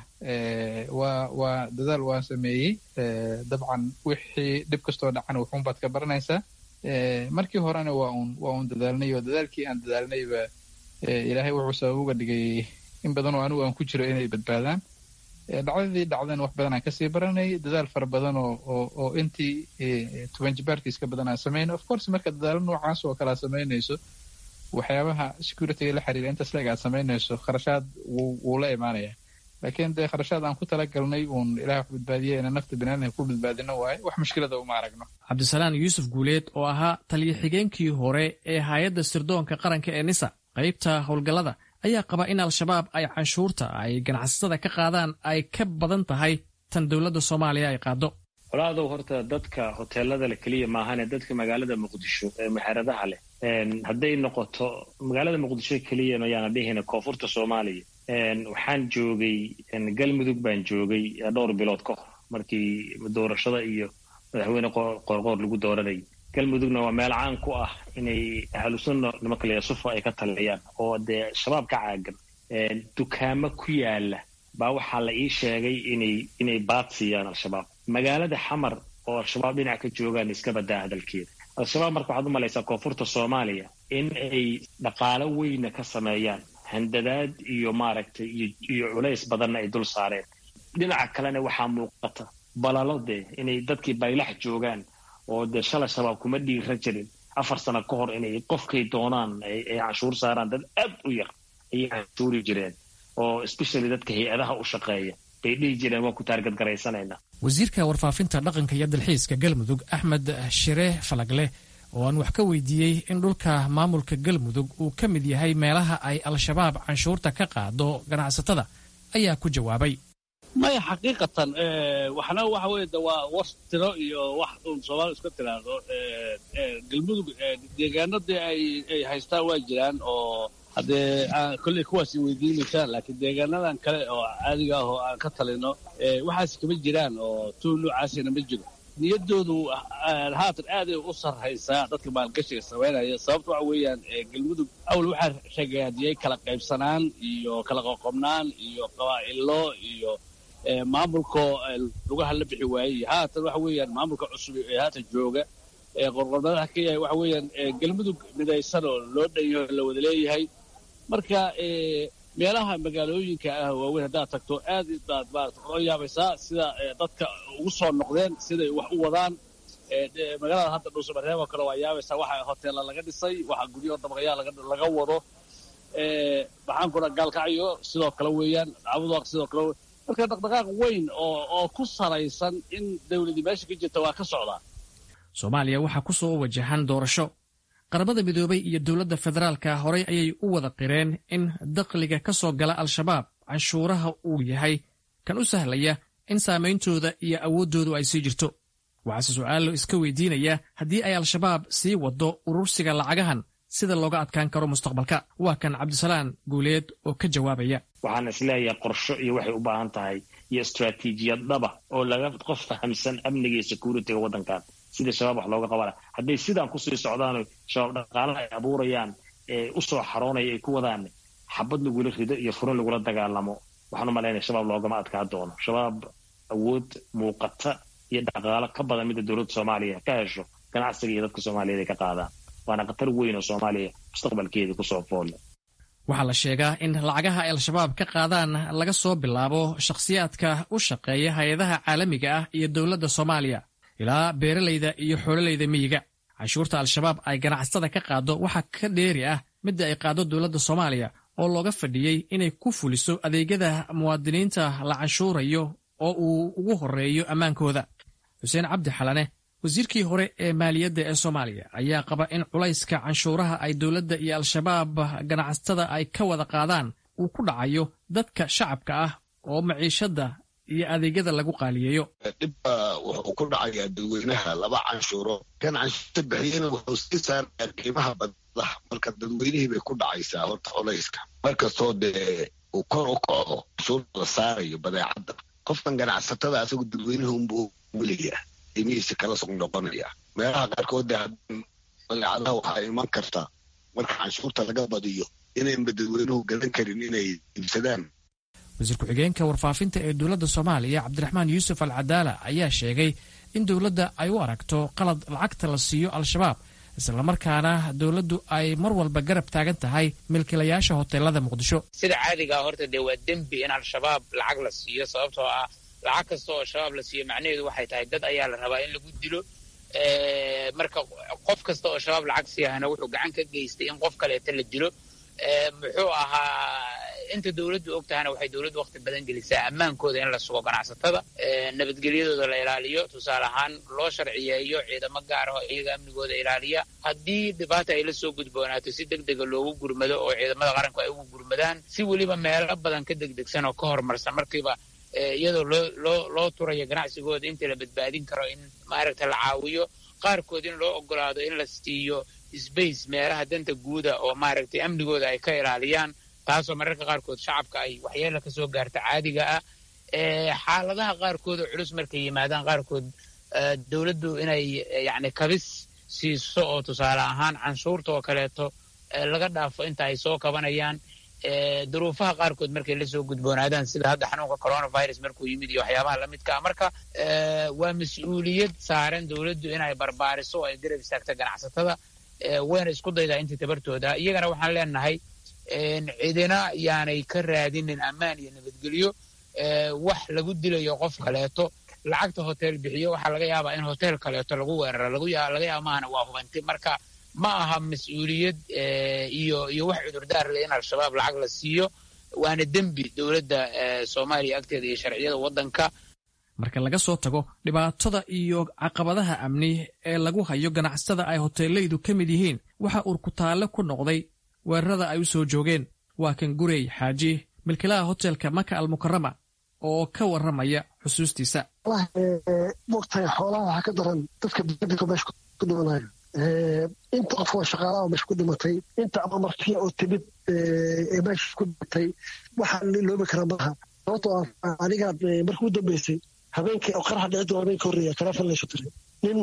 waa waa dadaal waan sameeyey dabcan wixii dhib kastoo dhacana wuxuunbaad ka baranaysaa markii horena waa un waa un dadaalnay oo dadaalkii aan dadaalnayba ilaahay wuxuu sabab uga dhigay in badan oo anigu aan ku jiro inay badbaadaan dhacdadii dhacdana wax badan aan kasii baranay dadaal fara badan oo oo oo intii toban jibaarkiis ka badan aan samayno of course marka dadaalo noocaas oo kale aad samaynayso waxyaabaha securityga la xiriira intaas leeg aad samaynayso kharashaad wuu wuu la imaanaya laakiin dee kharashaad aan ku talagalnay uun ilaah wax badbaadiya inaan nafta biniaadamka ku badbaadino waaye wax mushkilada uma aragno cabdisalaan yuusuf guuleed oo ahaa taliyo xigeenkii hore ee hay-adda sirdoonka qaranka ee nisa qaybta howlgallada ayaa qaba in al-shabaab ay canshuurta ay ganacsatada ka qaadaan ay ka badan tahay tan dowladda soomaaliya ay qaado walaadow horta dadka hoteelada le keliya maahane dadka magaalada muqdisho ee muxaaradaha leh hadday noqoto magaalada muqdisho keliya mayaana dhihina koonfurta soomaaliya waxaan joogay galmudug baan joogay dhowr bilood ka hor markii doorashada iyo madaxweyne qoorqoor lagu dooranayay galmudugna waa meel caan ku ah inay ahlusunna nimanka la sufa ay ka taliyaan oo dee shabaab ka caagan dukaamo ku yaala baa waxaa la ii sheegay inay inay baad siiyaan al-shabaab magaalada xamar oo al-shabaab dhinac ka joogaan iska badaa hadalkeeda al-shabaab marka waxaad u malaysaa koonfurta soomaaliya in ay dhaqaalo weyna ka sameeyaan handadaad iyo maaragtay iyo culays badanna ay dul saareen dhinaca kalena waxaa muuqata balalo dee inay dadkii baylax joogaan oo dee shalay shabaab kuma dhiira jirin afar sano ka hor inay qofkay doonaan ay canshuur saaraan dad aad u yar ayay canshuuri jireen oo especially dadka hay-adaha u shaqeeya bay dhihi jireen waan ku taargadgaraysanaynaa wasiirka warfaafinta dhaqanka iyo dalxiiska galmudug axmed shire falagle oo aan wax ka weydiiyey in dhulka maamulka galmudug uu ka mid yahay meelaha ay al-shabaab canshuurta ka qaado ganacsatada ayaa ku jawaabay maya xaqiiqatan waxna waxa weye de waa war tiro iyo wax uun soomaali iska tiraahdo galmudug deegaano dee ay haystaan waa jiraan oo haddee kolley kuwaas weydiinaysaan laakiin deegaanadan kale oo caadiga ah oo aan ka talino waxaas kama jiraan oo tuul noocaasina ma jiro niyaddoodu haatan aaday u sarraysaa dadka maalgashiga samaynaya sababta waxa weeyaan galmudug awal waxaa ragaadiyey kala qaybsanaan iyo kala qoqobnaan iyo qabaa'ilo iyo maamulkoo lugaha la bixi waayey haatan waxa weeyaan maamulka cusub ee haatan jooga qorqornadaha ka yahay waxa weeyaan galmudug midaysan oo loo dhanyaho la wada leeyahay marka meelaha magaalooyinka ah waaweyn haddaad tagto aad baad maarata ola yaabaysaa sida dadka ugu soo noqdeen siday wax u wadaan magaalada hadda dhuusamareeb oo kale waa yaabaysaa waxa hoteella laga dhisay waxa guryaho dabaqyaa laga wado maxaan kula gaalkacyo sidoo kale weeyaan cabudaaq sidoo kale marka dhaqdhaqaaq weyn oo oo ku salaysan in dawladii meesha ka jirta waa ka socdaa soomaaliya waxaa ku soo wajahan doorasho qaramada midoobay iyo dowladda federaalka horey ayay u wada qireen in dakhliga ka soo gala al-shabaab canshuuraha uu yahay kan u sahlaya in saameyntooda iyo awooddoodu ay sii jirto waxaase su'aalo iska weydiinaya haddii ay al-shabaab sii waddo urursiga lacagahan sida looga adkaan karo mustaqbalka waa kan cabdisalaan guuleed oo ka jawaabaya waxaan isleeyahay qorsho iyo waxay u baahan tahay iyo istraatiijiyad dhaba oo laga qof fahamsan amniga iyo security-ga waddankan sidii shabaab wax looga qabana hadday sidaan kusii socdaano shabaab dhaqaalaha ay abuurayaan ee u soo xaroonaya ay ku wadaan xabad lagula rido iyo furin lagula dagaalamo waxaan u malaynaya shabaab loogama adkaa doono shabaab awood muuqata iyo dhaqaalo ka badan midda dowladda soomaaliya ka hesho ganacsiga iyo dadka soomaaliyeed ay ka qaadaan waana khatar weyn oo soomaaliya mustaqbalkeedii kusoo foolle waxaa la sheegaa in lacagaha ay al-shabaab ka qaadaan laga soo bilaabo shakhsiyaadka u shaqeeya hay-adaha caalamiga ah iyo dowladda soomaaliya ilaa beeralayda iyo xoololeyda miyiga canshuurta al-shabaab ay ganacsatada ka qaado waxaa ka dheeri ah midda ay qaado dowladda soomaaliya oo looga fadhiyey inay ku fuliso adeegyada muwaadiniinta la canshuurayo oo uu ugu horeeyo ammaankooda xuseen cabdi xalane wasiirkii hore ee maaliyadda ee soomaaliya ayaa qaba in culayska canshuuraha ay dowladda iyo al-shabaab ganacsatada ay ka wada qaadaan uu ku dhacayo dadka shacabka ah oo maciishadda iyo adeegyada lagu qaaliyeeyo dhibba wuxuu ku dhacayaa dadweynaha laba canshuuro kan canshuurta bixiyana wuxuu sii saarayaa qiimaha badadaha marka dadweynihii bay ku dhacaysaa horta colayska markastoo dee uu kor u kaco canshuurta la saarayo badeecadda qofkan ganacsatada asagu dadweynaha unbuu weliyaa qiimihiisa kala sug noqonaya meelaha qaarkood dee badeecadaha waxaa iman karta marka canshuurta laga badiyo inaynba dadweynuhu gadan karin inay iibsadaan wasiir ku-xigeenka warfaafinta ee dowladda soomaaliya cabdiraxmaan yuusuf al cadaala ayaa sheegay in dowladda ay u aragto qalad lacagta la siiyo al-shabaab islamarkaana dowladdu ay mar walba garab taagan tahay milkiilayaasha hoteelada muqdisho sida caadigaa horta dee waa dembi in al-shabaab lacag la siiyo sababtoo ah lacag kasta oo shabaab la siiyo macnaheedu waxay tahay dad ayaa la rabaa in lagu dilo marka qof kasta oo shabaab lacag siiyahana wuxuu gacan ka geystay in qof kaleeta la dilo muxuu ahaa inta dowladdu og tahana waxay dowladdu waqti badan gelisaa ammaankooda in la sugo ganacsatada nabadgelyadooda la ilaaliyo tusaale ahaan loo sharciyeeyo ciidamo gaar ah oo iyaga amnigooda ilaaliya haddii dhibaata ay la soo gudboonaato si deg dega loogu gurmado oo ciidamada qaranku ay ugu gurmadaan si weliba meelo badan ka degdegsan oo ka horumarsan markiiba iyadoo loo loo loo turayo ganacsigooda inta la badbaadin karo in maaragta la caawiyo qaarkood in loo ogolaado in la siiyo sbace meelaha danta guuda oo maaragtay amnigooda ay ka ilaaliyaan taasoo mararka qaarkood shacabka ay waxyeela ka soo gaarta caadiga ah xaaladaha qaarkood oo culus markay yimaadaan qaarkood dowladdu inay yacni kabis siiso oo tusaale ahaan canshuurta oo kaleeto laga dhaafo inta ay soo kabanayaan duruufaha qaarkood markay la soo gudboonaadaan sida hadda xanuunka coronavirus markuu yimid iyo waxyaabaha lamidka ah marka waa mas-uuliyad saaran dowladdu inay barbaariso oo ay garab istaagta ganacsatada wayna isku daydaa intii tabartooda iyagana waxaan leenahay cidina yaanay ka raadinin ammaan iyo nabadgelyo wax lagu dilayo qof kaleeto lacagta hotel bixiyo waxaa laga yaabaa in hotel kaleeto lagu weeraro laga yaaba maahana waa hubanti marka ma aha mas-uuliyad iyo iyo wax cudurdaar leh in al-shabaab lacag la siiyo waana dembi dowladda soomaaliya agteeda iyo sharciyada waddanka marka laga soo tago dhibaatada iyo caqabadaha amni ee lagu hayo ganacsatada ay hoteelaydu ka mid yihiin waxa urkutaalle ku noqday weerarada ay u soo joogeen waa kan gurey xaaji milkilaha hotelka maka almukarama oo ka warramaya xusuustiisa mogtahay xoolaha waxaa ka daran dadka bidika meesha ku dhimanayo inta qof oo shaqaalaha oo meesha ku dhimatay inta ama martiya oo timid ee meesha ku dhimatay waxaa loobi karaa maaha sababtoo ah anigaad markii u dambeysay habeenkii oo qaraxa dhici doona habeenka horreeya teleefon laysu diray nin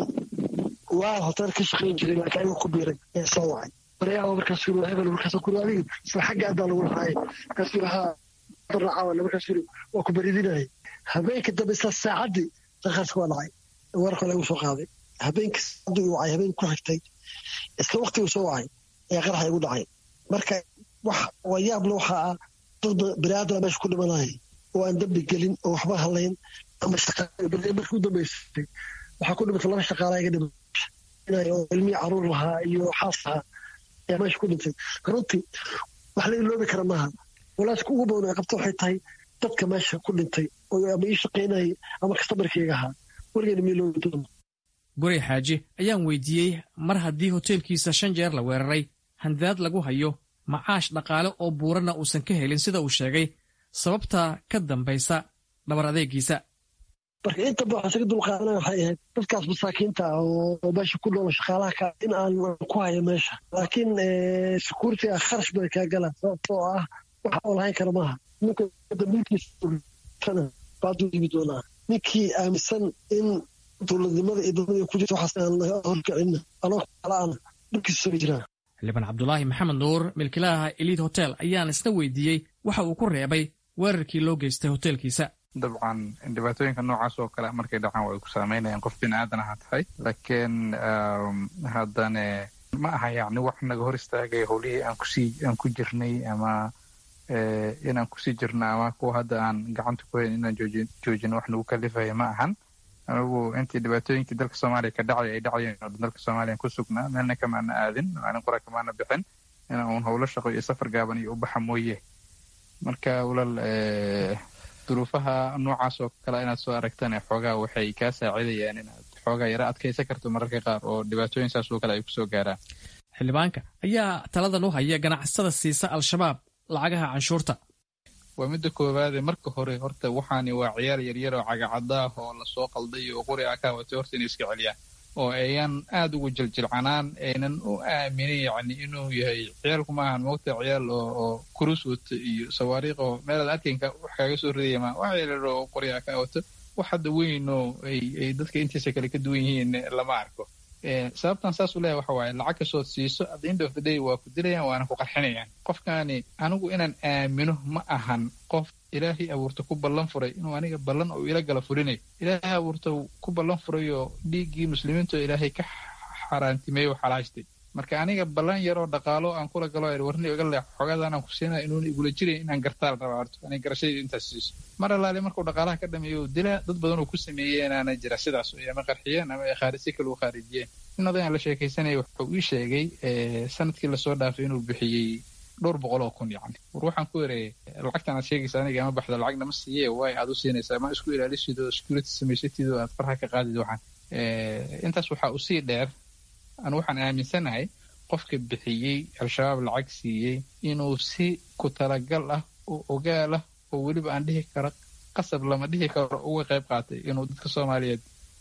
waa hotel ka shaqayn jiray laakiin ayuu ku biiray ee soo wacay baryaaba markaas yiri hebel markaas ku adiga isla xagga adaa lagu lahaay markaas yiri haa barnacaawana markaas yiri waa ku baridinayay habeenka dambe isla saacaddii daqaarka waa dhacay warka lagu soo qaaday habeenkii saacadii uu wacay habeenkii ku xigtay isla waqtigii soo wacay ayaa qaraxa igu dhacay marka wax wayaable waxaa ah dad baniaadana meesha ku dhimanaya oo aan dambi gelin oo waxba halayn ama markii u dambeysay waxaa ku dhimatay laba shaqaala iga dhimay oo ilmihii caruur lahaa iyo xaas lahaa ayaa meesha ku dhintay runtii wax la iloobi kara maaha walaaska ugu badan ay qabta waxay tahay dadka meesha ku dhintay oo ama ii shaqaynayay ama kastamarkayga ahaa weligeena ma iloobi doono gurey xaaji ayaan weydiiyey mar haddii hoteelkiisa shan jeer la weeraray handaad lagu hayo macaash dhaqaale oo buuranna uusan ka helin sida uu sheegay sababta ka dambaysa dhabar adeegiisa marka inta ba waxaan isaga dulqaadanaya waxay ahayd dadkaas masaakiinta ah oo meesha ku noolo shaqaalaha ka in aan ku hayo meesha laakiin securitiga kharash bay kaa galaan sababtoo ah waxa oo lahayn kara maaha ninka dambiilkiisana baaduu yimi doonaa ninkii aaminsan in dowladnimada iyo dowladda ku jirta waxaas aan laga horkicin anoo kalaana dhulkiisa soo jiraa xildhibaan cabdulaahi maxamed nuur milkilaha eliid hotel ayaan isna weydiiyey waxa uu ku reebay weerarkii loo geystay hoteelkiisa dabcan dhibaatooyinka noocaas oo kale markay dhacaan way ku saameynayaan qof bini aadan aha tahay laakiin haddane ma aha yacni wax naga hor istaagaya howlihii aan kusii aan ku jirnay ama inaan kusii jirno ama kuwa hadda aan gacanta ku hayn inaan joojin joojino wax nagu kalifaya ma ahan anigu intii dhibaatooyinkii dalka soomaaliya ka dhacay ay dhacayeen oo dalka soomaaliya ku sugnaa meelna kamaana aadin maalin qura kamaana bixin inaan uun howlo shaqo iyo safar gaaban iyo u baxa mooye marka walaal duruufaha noocaas oo kale inaad soo aragtane xoogaa waxay kaa saacidayaan inaad xoogaa yara adkaysan karto mararka qaar oo dhibaatooyin saas oo kale ay kusoo gaaraan xildhibaanka ayaa taladan u haya ganacsada siisa al-shabaab lacagaha canshuurta waa midda koowaade marka hore horta waxaani waa ciyaal yaryar oo cagacadaah oo lasoo qalday oo qori a ka watay horta inay iska celiyaan oo ayan aada ugu jiljilcanaan aynan u aaminin yacni inuu yahay ciyaalku maahan moogta ciyaal oo oo kurus wata iyo sawaariikh oo meelaad arkaynka wax kaaga soo ridaya ma wax yaryar oo qori a ka wato wax hadda weyn oo ay ay dadka intiisa kale ka duwan yihiin lama arko sababtan saas u leeyahay waxa waaye lacag kastood siiso at the end of the day waa ku dilayaan waana ku qarxinayaan qofkaani anigu inaan aamino ma ahan qof ilaahay abuurta ku ballan furay inuu aniga ballan oo ila gala furinayo ilaahay abuurta ku ballan furay oo dhiiggii muslimiinta oo ilaahay ka xaaraantimeeyo oo xalaashtay marka aniga ballan yar oo dhaqaalo aan kula galo warni iga leex xoogaadaan aan ku siinaya inuuna igula jiray inaan gartaal rabaa horto aniga garashadii intaas siiso mar allaale markuu dhaqaalaha ka dhameeyo uu dilaa dad badan oo ku sameeyey inaana jira sidaas oo ama qarxiyeen ama ay khaarisi kale u khaarijiyeen in odayaan la sheekaysanaya wuxuu ii sheegay sanadkii lasoo dhaafay inuu bixiyey dhowr boqol oo kun yacni war waxaan ku ereeyay lacagtan aad sheegaysa aniga ama baxdo lacagna ma siiye waay aad u siinaysaa ma isku ilaalisid oo security samaysatid oo aad farha ka qaadid waxaan intaas waxaa usii dheer anu waxaan aaminsanahay qofka bixiyey al-shabaab lacag siiyey inuu si ku talagal ah oo ogaal ah oo weliba aan dhihi karo qasab lama dhihi karo uga qayb qaatay inuu dadka soomaaliyeed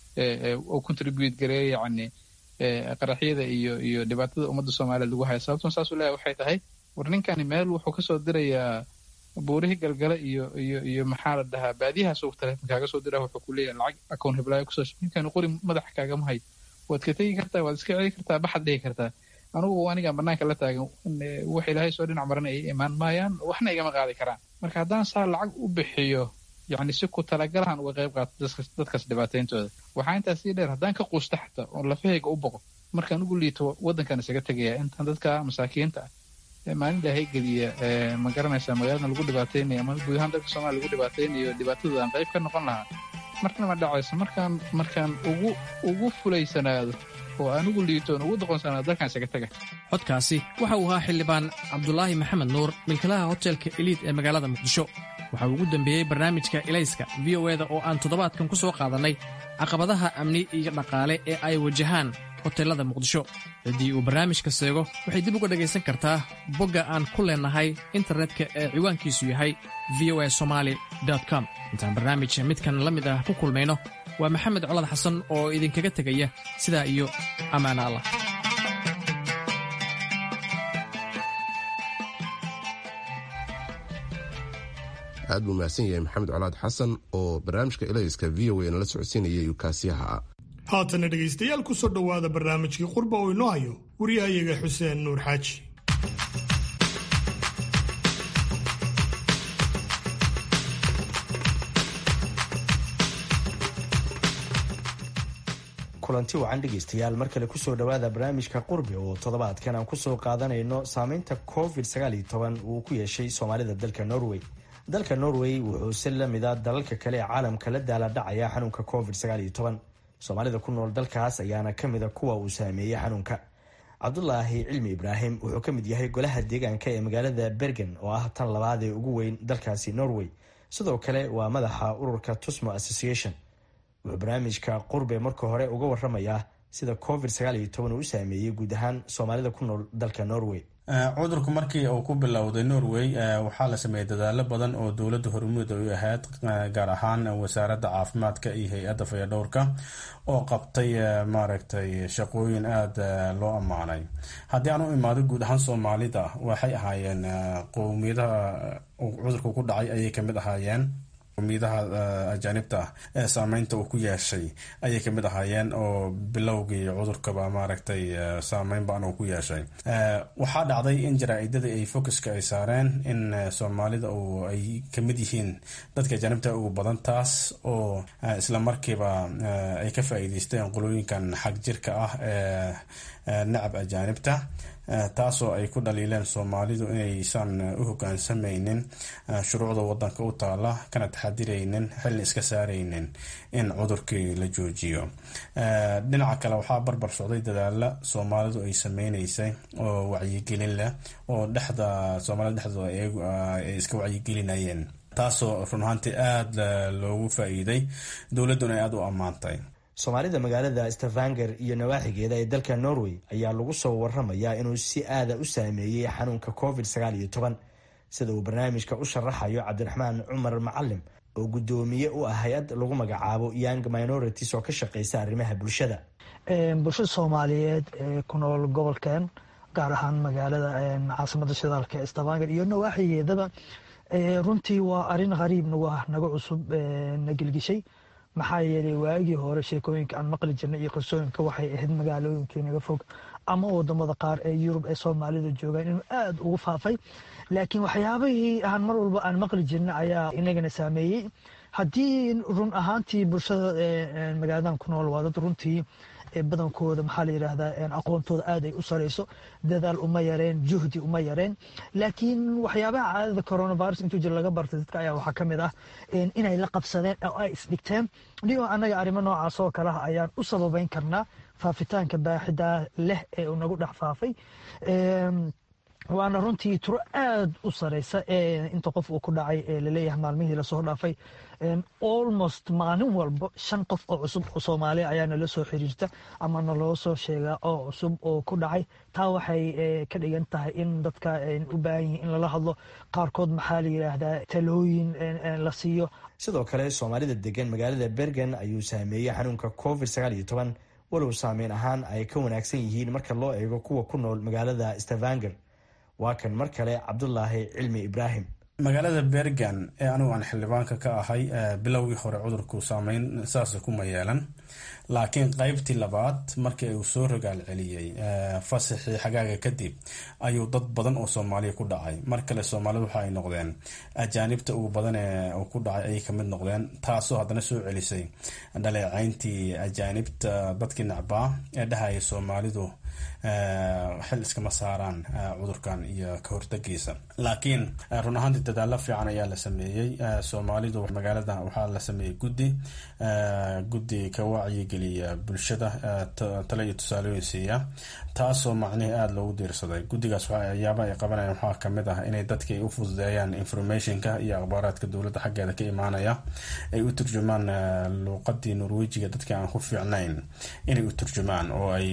u contribute gareeyo yacni qaraxyada iyo iyo dhibaatada ummadda soomaaliyeed lagu haya sababtun saasuu leeyahay waxay tahay war ninkani meel wuxuu kasoo dirayaa buurihii galgala iyo iyo iyo maxaa la dhahaa baadiyahaas uu teleefon kaaga soo dira wuxuu ku leeyahay lacag akoon hiblaayo kusoo ninkani qori madaxa kaagama hayo waad ka tegi kartaa waad iska celi kartaa baxad dhihi kartaa anugu anigaan banaanka la taagan wax ilaahay soo dhinac maran ay imaan maayaan waxna igama qaadi karaan marka haddaan saa lacag u bixiyo yacni si ku talagalahan uga qayb qaato dadkaas dhibaatayntooda waxaa intaas sii dheer haddaan ka quusta xataa oo lafahayga u boqo markaan ugu liito waddankan isaga tegaya intaan dadka masaakiinta ah maalin ilaahay geliya ma garanaysaa magaalada lagu dhibaataynayo ama guud ahaan dalka soomaaliya lagu dhibaataynayo dhibaatadooda aan qayb ka noqon lahaa marna ma dhacayso markaan markaan ugu ugu fulaysanaado oo aan ugu liito oon ugu doqonsanaado dalkan isaga taga codkaasi waxa uu ahaa xildhibaan cabdulaahi maxamed nuur milkilaha hotelka eliid ee magaalada muqdisho waxa uu ugu dembeeyey barnaamijka ilayska v o eda oo aan toddobaadkan ku soo qaadannay caqabadaha amni iyo dhaqaale ee ay wajahaan hoteelada muqdisho ciddii uu barnaamijka seego waxay dib uga dhegaysan kartaa bogga aan ku leennahay internetka ee ciwaankiisu yahay v o a somaali com intaan barnaamij midkan la mid ah ku kulmayno waa maxamed colad xasan oo idinkaga tegaya sidaa iyo ammaana allah aad buu mahadsan yahay maxamed colaad xasan oo barnaamijka ilayska v o a nala socodsiinayay kaasiyaha ah haatana dhegaystayaal ku soo dhowaada barnaamijkii qurba oo inoo hayo waryahayaga xuseen nuur xaaji kulanti wacan dhegaystayaal mar kale kusoo dhowaada barnaamijka qurbi oo toddobaadkan aan kusoo qaadanayno saameynta covid uu ku yeeshay soomaalida dalka norway dalka norway wuxuu si lamida dalalka kale ee caalamka la daaladhacaya xanuunka covid soomaalida ku nool dalkaas ayaana kamida kuwa uu saameeyey xanuunka cabdulaahi cilmi ibraahim wuxuu ka mid yahay golaha deegaanka ee magaalada bergen oo ah tan labaad ee ugu weyn dalkaasi norway sidoo kale waa madaxa ururka tusmo association wuxuu barnaamijka qurbe marka hore uga waramayaa sida covid uu u saameeyey guud ahaan soomaalida ku nool dalka norway cudurku markii uu ku bilowday norway waxaa la sameeyey dadaalo badan oo dowladda hormuud ay ahayd gaar ahaan wasaaradda caafimaadka iyo hay-adda fayadhowrka oo qabtay maaragtay shaqooyin aada loo ammaanay haddii aan u imaado guud ahaan soomaalida waxay ahaayeen qowmiyadaha cudurku ku dhacay ayay kamid ahaayeen qowmiyadaha ajaanibta ah ee saameynta uu ku yeeshay ayay kamid ahaayeen oo bilowgii cudurkaba maaragtay saameyn baan uu ku yeeshay waxaa dhacday in jaraa-idada ay focuska ay saareen in soomaalida oo ay kamid yihiin dadka ajaanibta ugu badan taas oo islamarkiiba ay ka faa-iideysteen qolooyinkan xag jirka ah ee nacab ajaanibta taasoo ay ku dhaliileen soomaalidu inaysan u hogaansameynin shuruucda wadanka u taala kana taxadiraynin xilli iska saaraynin in cudurkii la joojiyo dhinaca kale waxaa barbar socday dadaala soomaalidu ay sameyneysay oo wacyigelin leh oo dhexda soomaalida dhexdooda ay iska wacyigelinayeen taasoo run ahaantii aada loogu faa-iiday dowladduna ay aada u ammaantay soomaalida magaalada stavanger iyo nawaaxigeeda ee dalka norway ayaa lagu soo waramayaa inuu si aada u saameeyey xanuunka covid sida uu barnaamijka u sharaxayo cabdiraxmaan cumar macalim oo guddoomiye u ah hay-ad lagu magacaabo young minorities oo ka shaqeysa arrimaha bulshada bulshada soomaaliyeed ee ku nool gobolkan gaar ahaan magaalada caasimada shidaalka ee stavanger iyo nawaaxigeedaba runtii waa arin qariib nagu ah naga cusub na gelgishay maxaa yeelay waagii hore sheekooyinka aan maqli jirnay iyo qisooyinka waxay ahayd magaalooyinkii naga fog ama wadamada qaar ee yurub ee soomaalida joogaan inuu aada ugu faafay laakiin waxyaabihii aan mar walba aan maqli jirnay ayaa inagana saameeyey haddii run ahaantii bulshada magaaladan ku nool waa dad runtii badankooda maxaa la yidhaahdaa aqoontooda aad ay u sareyso dadaal uma yareen juhdi uma yareen laakiin waxyaabaha caadada coronavirus intuu jir laga bartay dadka ayaa waxaa ka mid ah inay la qabsadeen oo ay isdhigteen niyo annaga arrimo noocaas oo kale ah ayaan u sababeyn karnaa faafitaanka baaxida leh ee uu nagu dhex faafay waana runtii turo aad u sareysa inta qof uu ku dhacay laleeyahay maalmihii lasoo dhaafay almost maalin walba shan qof oo cusub oo soomaaliya ayaa nala soo xiriirta ama naloo soo sheegaa oo cusub oo ku dhacay taa waxay ka dhigan tahay in dadka u baahan yihiin in lala hadlo qaarkood maxaa la yidhaahdaa talooyin la siiyo sidoo kale soomaalida degan magaalada bergen ayuu saameeyey xanuunka covid sagaal iyo toban walow saameyn ahaan ay ka wanaagsan yihiin marka loo eego kuwa ku nool magaalada stavanger waa kan mar kale cabdulaahi cilmi ibraahim magaalada bergan ee anigu aan xildhibaanka ka ahay bilowgii hore cudurku saameyn saasa kuma yeelan laakiin qaybtii labaad markii uu soo rogaal celiyey fasaxii xagaaga kadib ayuu dad badan oo soomaaliya ku dhacay mar kale soomaalida waxa ay noqdeen ajaanibta ugu badan ee uu ku dhacay ayay kamid noqdeen taasoo haddana soo celisay dhaleecayntii ajaanibta dadkii nacbaa ee dhahaya soomaalidu xil iskama saaraan cudurkan iyo ka hortagiisa laakiin run ahaantii dadaalo fiican ayaa la sameeyey soomaalidu magaalada waxaa la sameeyey guddi guddi ka wacyigeliya bulshada tale iyo tusaalooyin siiya taasoo macnihii aada loogu diirsaday guddigaas waxyaaba ay qabanayaan waxaa kamid ah inay dadka u fududeeyaan informationka iyo akhbaaraadka dowladda xaggeeda ka imaanaya ay u turjumaan luuqadii norwejiga dadka aan ku fiicnayn inay u turjumaan oo ay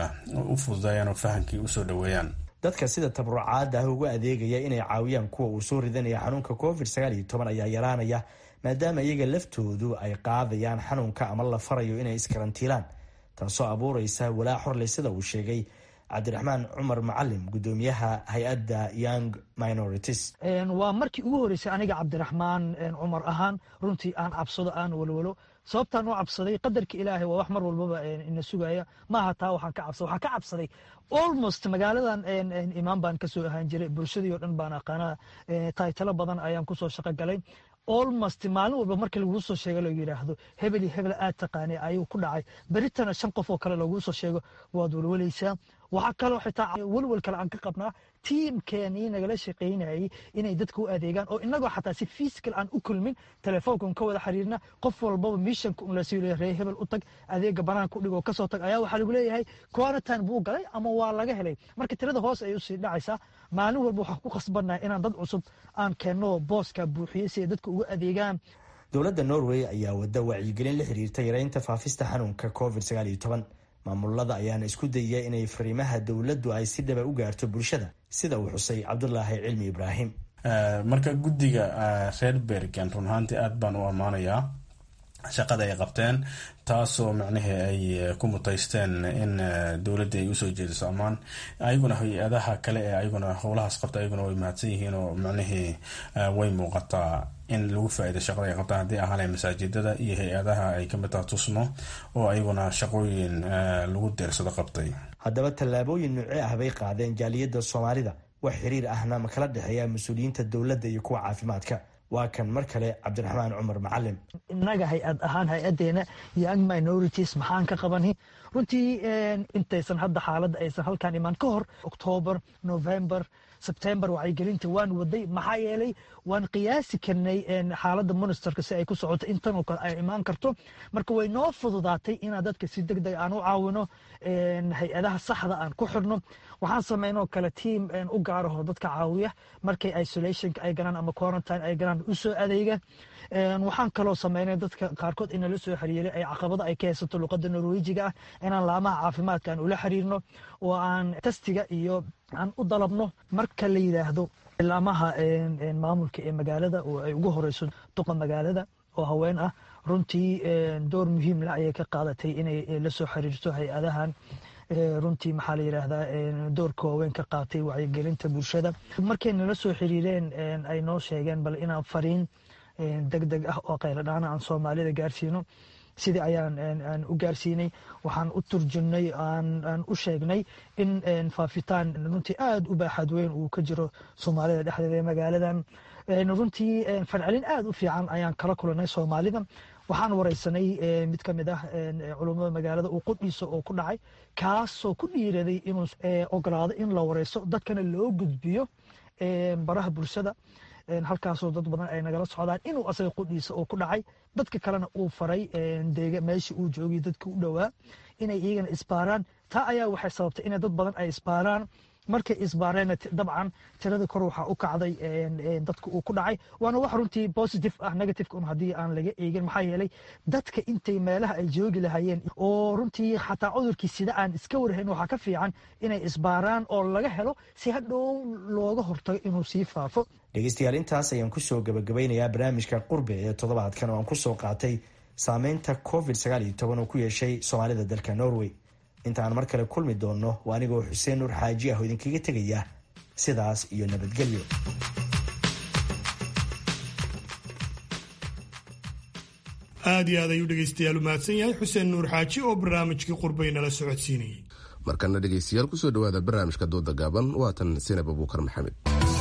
u fududeeyaan oo fahamkii usoo dhaweeyaan dadka sida tabrucaada ah uga adeegaya inay caawiyaan kuwa uu soo ridanaya xanuunka covid sagaal iyo toban ayaa yaraanaya maadaama iyaga laftoodu ay qaadayaan xanuunka ama la farayo inay iskarantiilaan taasoo abuureysa walaac horley sida uu sheegay cabdiraxmaan cumar macalim gudoomiyaha hay-adda young minorities waa markii ugu horeysay aniga cabdiraxmaan cumar ahaan runtii aan cabsado aan walwalo sababtaan u cabsaday qadarka ilaahay waa wax mar walbaba ina sugaya maaha taa waxaan ka cabsaday waxaan ka cabsaday almost magaaladan imaan baan kasoo ahaan jiray bulshadii oo dhan baan aqaanaa taytalo badan ayaan kusoo shaqo galay almost maalin walba marka laguu soo sheego lagu yidhaahdo hebel iyo hebel aad taqaanay ayuu ku dhacay beritana shan qof oo kale laguu soo sheego waad walwalaysaa waxaa kaloo xitaa walwal kale aan ka qabnaa tiimkeenii nagala shaqaynayay inay dadka u adeegaan oo inagoo xataa si fiisikal aan u kulmin telefoonkan ka wada xiriirna qof walbaba mishanka un lasii leeyahay ree hebel u tag adeega banaanka u dhigoo kasoo tag ayaa waxaa lagu leeyahay quarantine buu galay ama waa laga helay marka tirada hoos ay usii dhacaysaa maalin walba waxaan ku khasbannahay inaan dad cusub aan keenno booska buuxiyey si ay dadka uga adeegaan dowladda norway ayaa wada wacyigelin la xiriirta yareynta faafista xanuunka covid sagaal iyo toban maamulada ayaana isku dayaya inay fariimaha dowladdu ay si dhaba u gaarto bulshada sida uu xusay cabdulaahi cilmi ibraahim marka guddiga reer bergen run ahaantii aada baan u ammaanayaa shaqada ay qabteen taasoo macnihii ay ku mutaysteen in dowladda ay usoo jeediso ammaan ayaguna hay-adaha kale ee ayaguna howlahaas qabta ayaguna way mahadsan yihiin oo macnihii way muuqataa in lagu faa-iido shaqada ay qabtaan haddii ahaanay masaajidada iyo hay-adaha ay kamid taha tusmo oo ayaguna shaqooyin lagu deersado qabtay haddaba tallaabooyin nuuce ah bay qaadeen jaaliyadda soomaalida wax xiriir ahna ma kala dhexeeya mas-uuliyiinta dowladda iyo kuwa caafimaadka waa kan mar kale cabdiraxmaan cumar macalim innaga hay-ad ahaan hay-adeena young minorities maxaan ka qabani runtii intaysan hadda xaaladda aysan halkaan imaan ka hor octoober november sebtember wacyigelinta waan waday maxaa yeelay waan qiyaasi karnay xaaladda ministerka si ay ku socoto intanoo kale ay imaan karto marka way noo fududaatay inaan dadka si deg deg aan u caawino hay-adaha saxda aan ku xidhno waxaan samaynoo kale tiam u gaaraho dadka caawiya markay isolationka ay galaan ama quarantine ay galaan usoo adeega waxaan kaloo sameynay dadka qaarkood inala soo xiriiray ay caqabada ay ka haysato luqada norwejiga ah inaan laamaha caafimaadka aan ula xiriirno oo aan testiga iyo aan u dalabno marka la yidhaahdo ilaamaha maamulka ee magaalada oo ay ugu horeyso duqa magaalada oo haween ah runtii door muhiim la ayay ka qaadatay inay la soo xiriirto hay-adahan runtii maxaa la yidhaahdaa doorka waaweyn ka qaatay wacyigelinta bulshada markay nala soo xiriireen ay noo sheegeen bal inaan fariin deg deg ah oo qayladhaana aan soomaalida gaarsiino sidii ayaan u gaarsiinay waxaan u turjumnay aan u sheegnay in faafitaan runtii aada u baaxad weyn uu ka jiro soomaalida dhexdeeda ee magaaladan runtii farcelin aada u fiican ayaan kala kulanay soomaalida waxaan wareysanay mid ka mid ah culummada magaalada uu qudhiisa oo ku dhacay kaasoo ku dhiiraday inuu ogolaado in la wareyso dadkana loo gudbiyo baraha bulshada halkaasoo dad badan ay nagala socdaan inuu asaga qudhiisa oo ku dhacay dadka kalena uu faray meeshii uu joogay dadka u dhowaa inay iyagana isbaaraan taa ayaa waxay sababtay in dad badan ay isbaaraan markay isbaareenna dabcan tirada kor waxaa u kacday dadka uu ku dhacay waana wax runtii positive ah negative un haddii aan laga eegin maxaa yeelay dadka intay meelaha ay joogi lahayeen oo runtii xataa cudurkii sida aan iska warhayn waxaa ka fiican inay isbaaraan oo laga helo si hadhow looga hortago inuu sii faafo dhegeystayaal intaas ayaan kusoo gabagabeynayaa barnaamijka qurbe ee toddobaadkan oo aan kusoo qaatay saameynta covid sagaal iyo toban oo ku yeeshay soomaalida dalka norway inta aan mar kale kulmi doonno waa anigoo xuseen nuur xaaji ah oo idinkaga tegaya sidaas iyo nabadgelyo aad iyo aad ayuu dhegaystayaal u mahadsan yahay xuseen nuur xaaji oo barnaamijkii qurbay nala socodsiinayay markana dhegaystayaal kusoo dhowaada barnaamijka dooda gaaban waatan sinab abuukar maxamed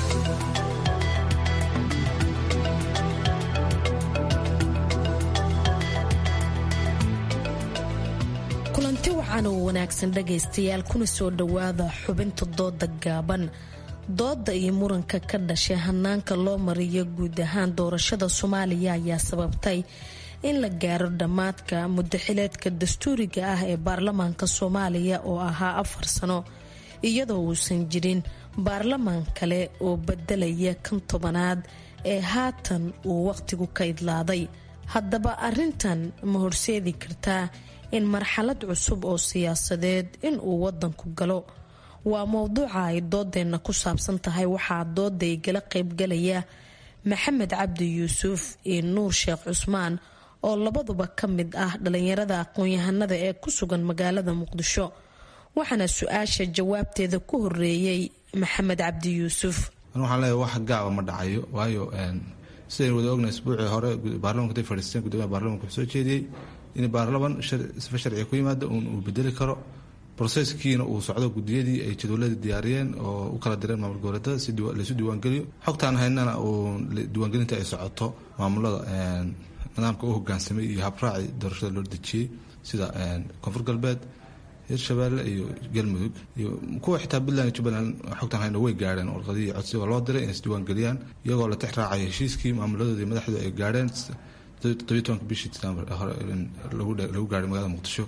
kulanti wacan oo wanaagsan dhagaystayaal kuna soo dhowaada xubinta dooda gaaban dooda iyo muranka ka dhashay hanaanka loo mariyo guud ahaan doorashada soomaaliya ayaa sababtay in la gaaro dhammaadka mudaxileedka dastuuriga ah ee baarlamaanka soomaaliya oo ahaa afar sano iyadoo uusan jirin baarlamaan kale oo bedelaya kan tobanaad ee haatan uu waqtigu ka idlaaday haddaba arintan ma horseedi kartaa in marxalad cusub oo siyaasadeed in uu wadanku galo waa mowduuca ay doodeenna ku saabsan tahay waxaa dooda igala qaybgalaya maxamed cabdi yuusuf iyo nuur sheekh cusmaan oo labaduba ka mid ah dhalinyarada aqoon-yahanada ee ku sugan magaalada muqdisho waxaana su-aasha jawaabteeda ku horeeyey maxamed cabdi yuusuf waxaan leeyahay wax gaaba ma dhacayo waayo sidaynu wada ognahay isbuucii hore baarlamanka intay fadhiisteen guddoomiyaha baarlamanka wuxuu soo jeediyey in baarlaman sifa sharciga ku yimaada uun uu bedeli karo broseskiina uu socdo gudiyadii ay jadwaladii diyaariyeen oo u kala direen maamul goboleetada si laysu diiwaangeliyo xogtaan haynana uu diiwaangelinta ay socoto maamulada nidaamka u hogaansamay iyo habraaci doorashada loo dejiyey sida koonfur galbeed hirshabeelle iyo galmudug iyo kuwa xitaa puntland iyo jubbaland xogtaan hayna way gaadheen warqadihii codsiga loo diray inay isdiiwaangeliyaan iyagoo la tix raacaya heshiiskii maamuladoodii madaxdu ay gaadheen todobiy tobanka bishii december hore lagu gaaray magaalada muqdisho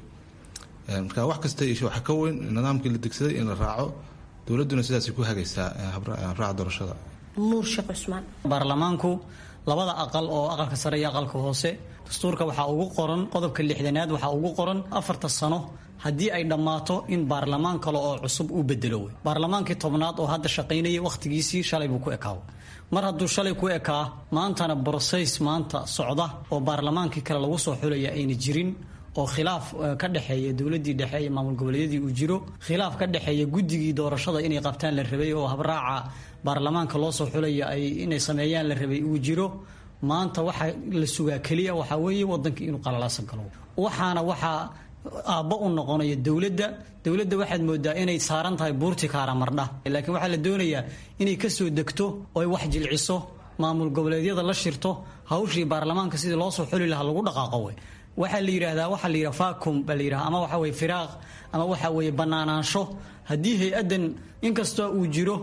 marka wax kasta isha waxa ka weyn nidaamkii la degsaday in la raaco dowladduna sidaasay ku hagaysaa habraaca doorashada nuur sheekh cusmaan baarlamaanku labada aqal oo aqalka sare iyo aqalka hoose dastuurka waxaa ugu qoran qodobka lixdanaad waxaa ugu qoran afarta sano haddii ay dhammaato in baarlamaan kale oo cusub uu bedelo wey baarlamaankii tobnaad oo hadda shaqaynayay wakhtigiisii shalay buu ku ekaawa mar hadduu shalay ku ekaa maantana broseys maanta socda oo baarlamaankii kale lagu soo xulaya ayna jirin oo khilaaf ka dhexeeya dowladii dhexe iyo maamul goboleedyadii uu jiro khilaaf ka dhexeeya guddigii doorashada inay qabtaan la rabay oo habraaca baarlamaanka loo soo xulaya ay inay sameeyaan la rabay uu jiro maanta waxa la sugaa keliya waxaa weeye wadankii inuu qalalaasan galo waxaana waxaa aabba u noqonaya dowladda dowladda waxaad moodaa inay saaran tahay buurti kaara mardha laakiin waxaa la doonayaa inay kasoo degto oo ay wax jilciso maamul goboleedyada la shirto hawshii baarlamaanka sidii loo soo xuli lahaa lagu dhaqaaqo wey waxaa la yidhaahdaa waxaa la yidhaha vacum baa la yidhaha ama waxa weye firaaq ama waxa weeye banaanaansho haddii hay-addan inkastoo uu jiro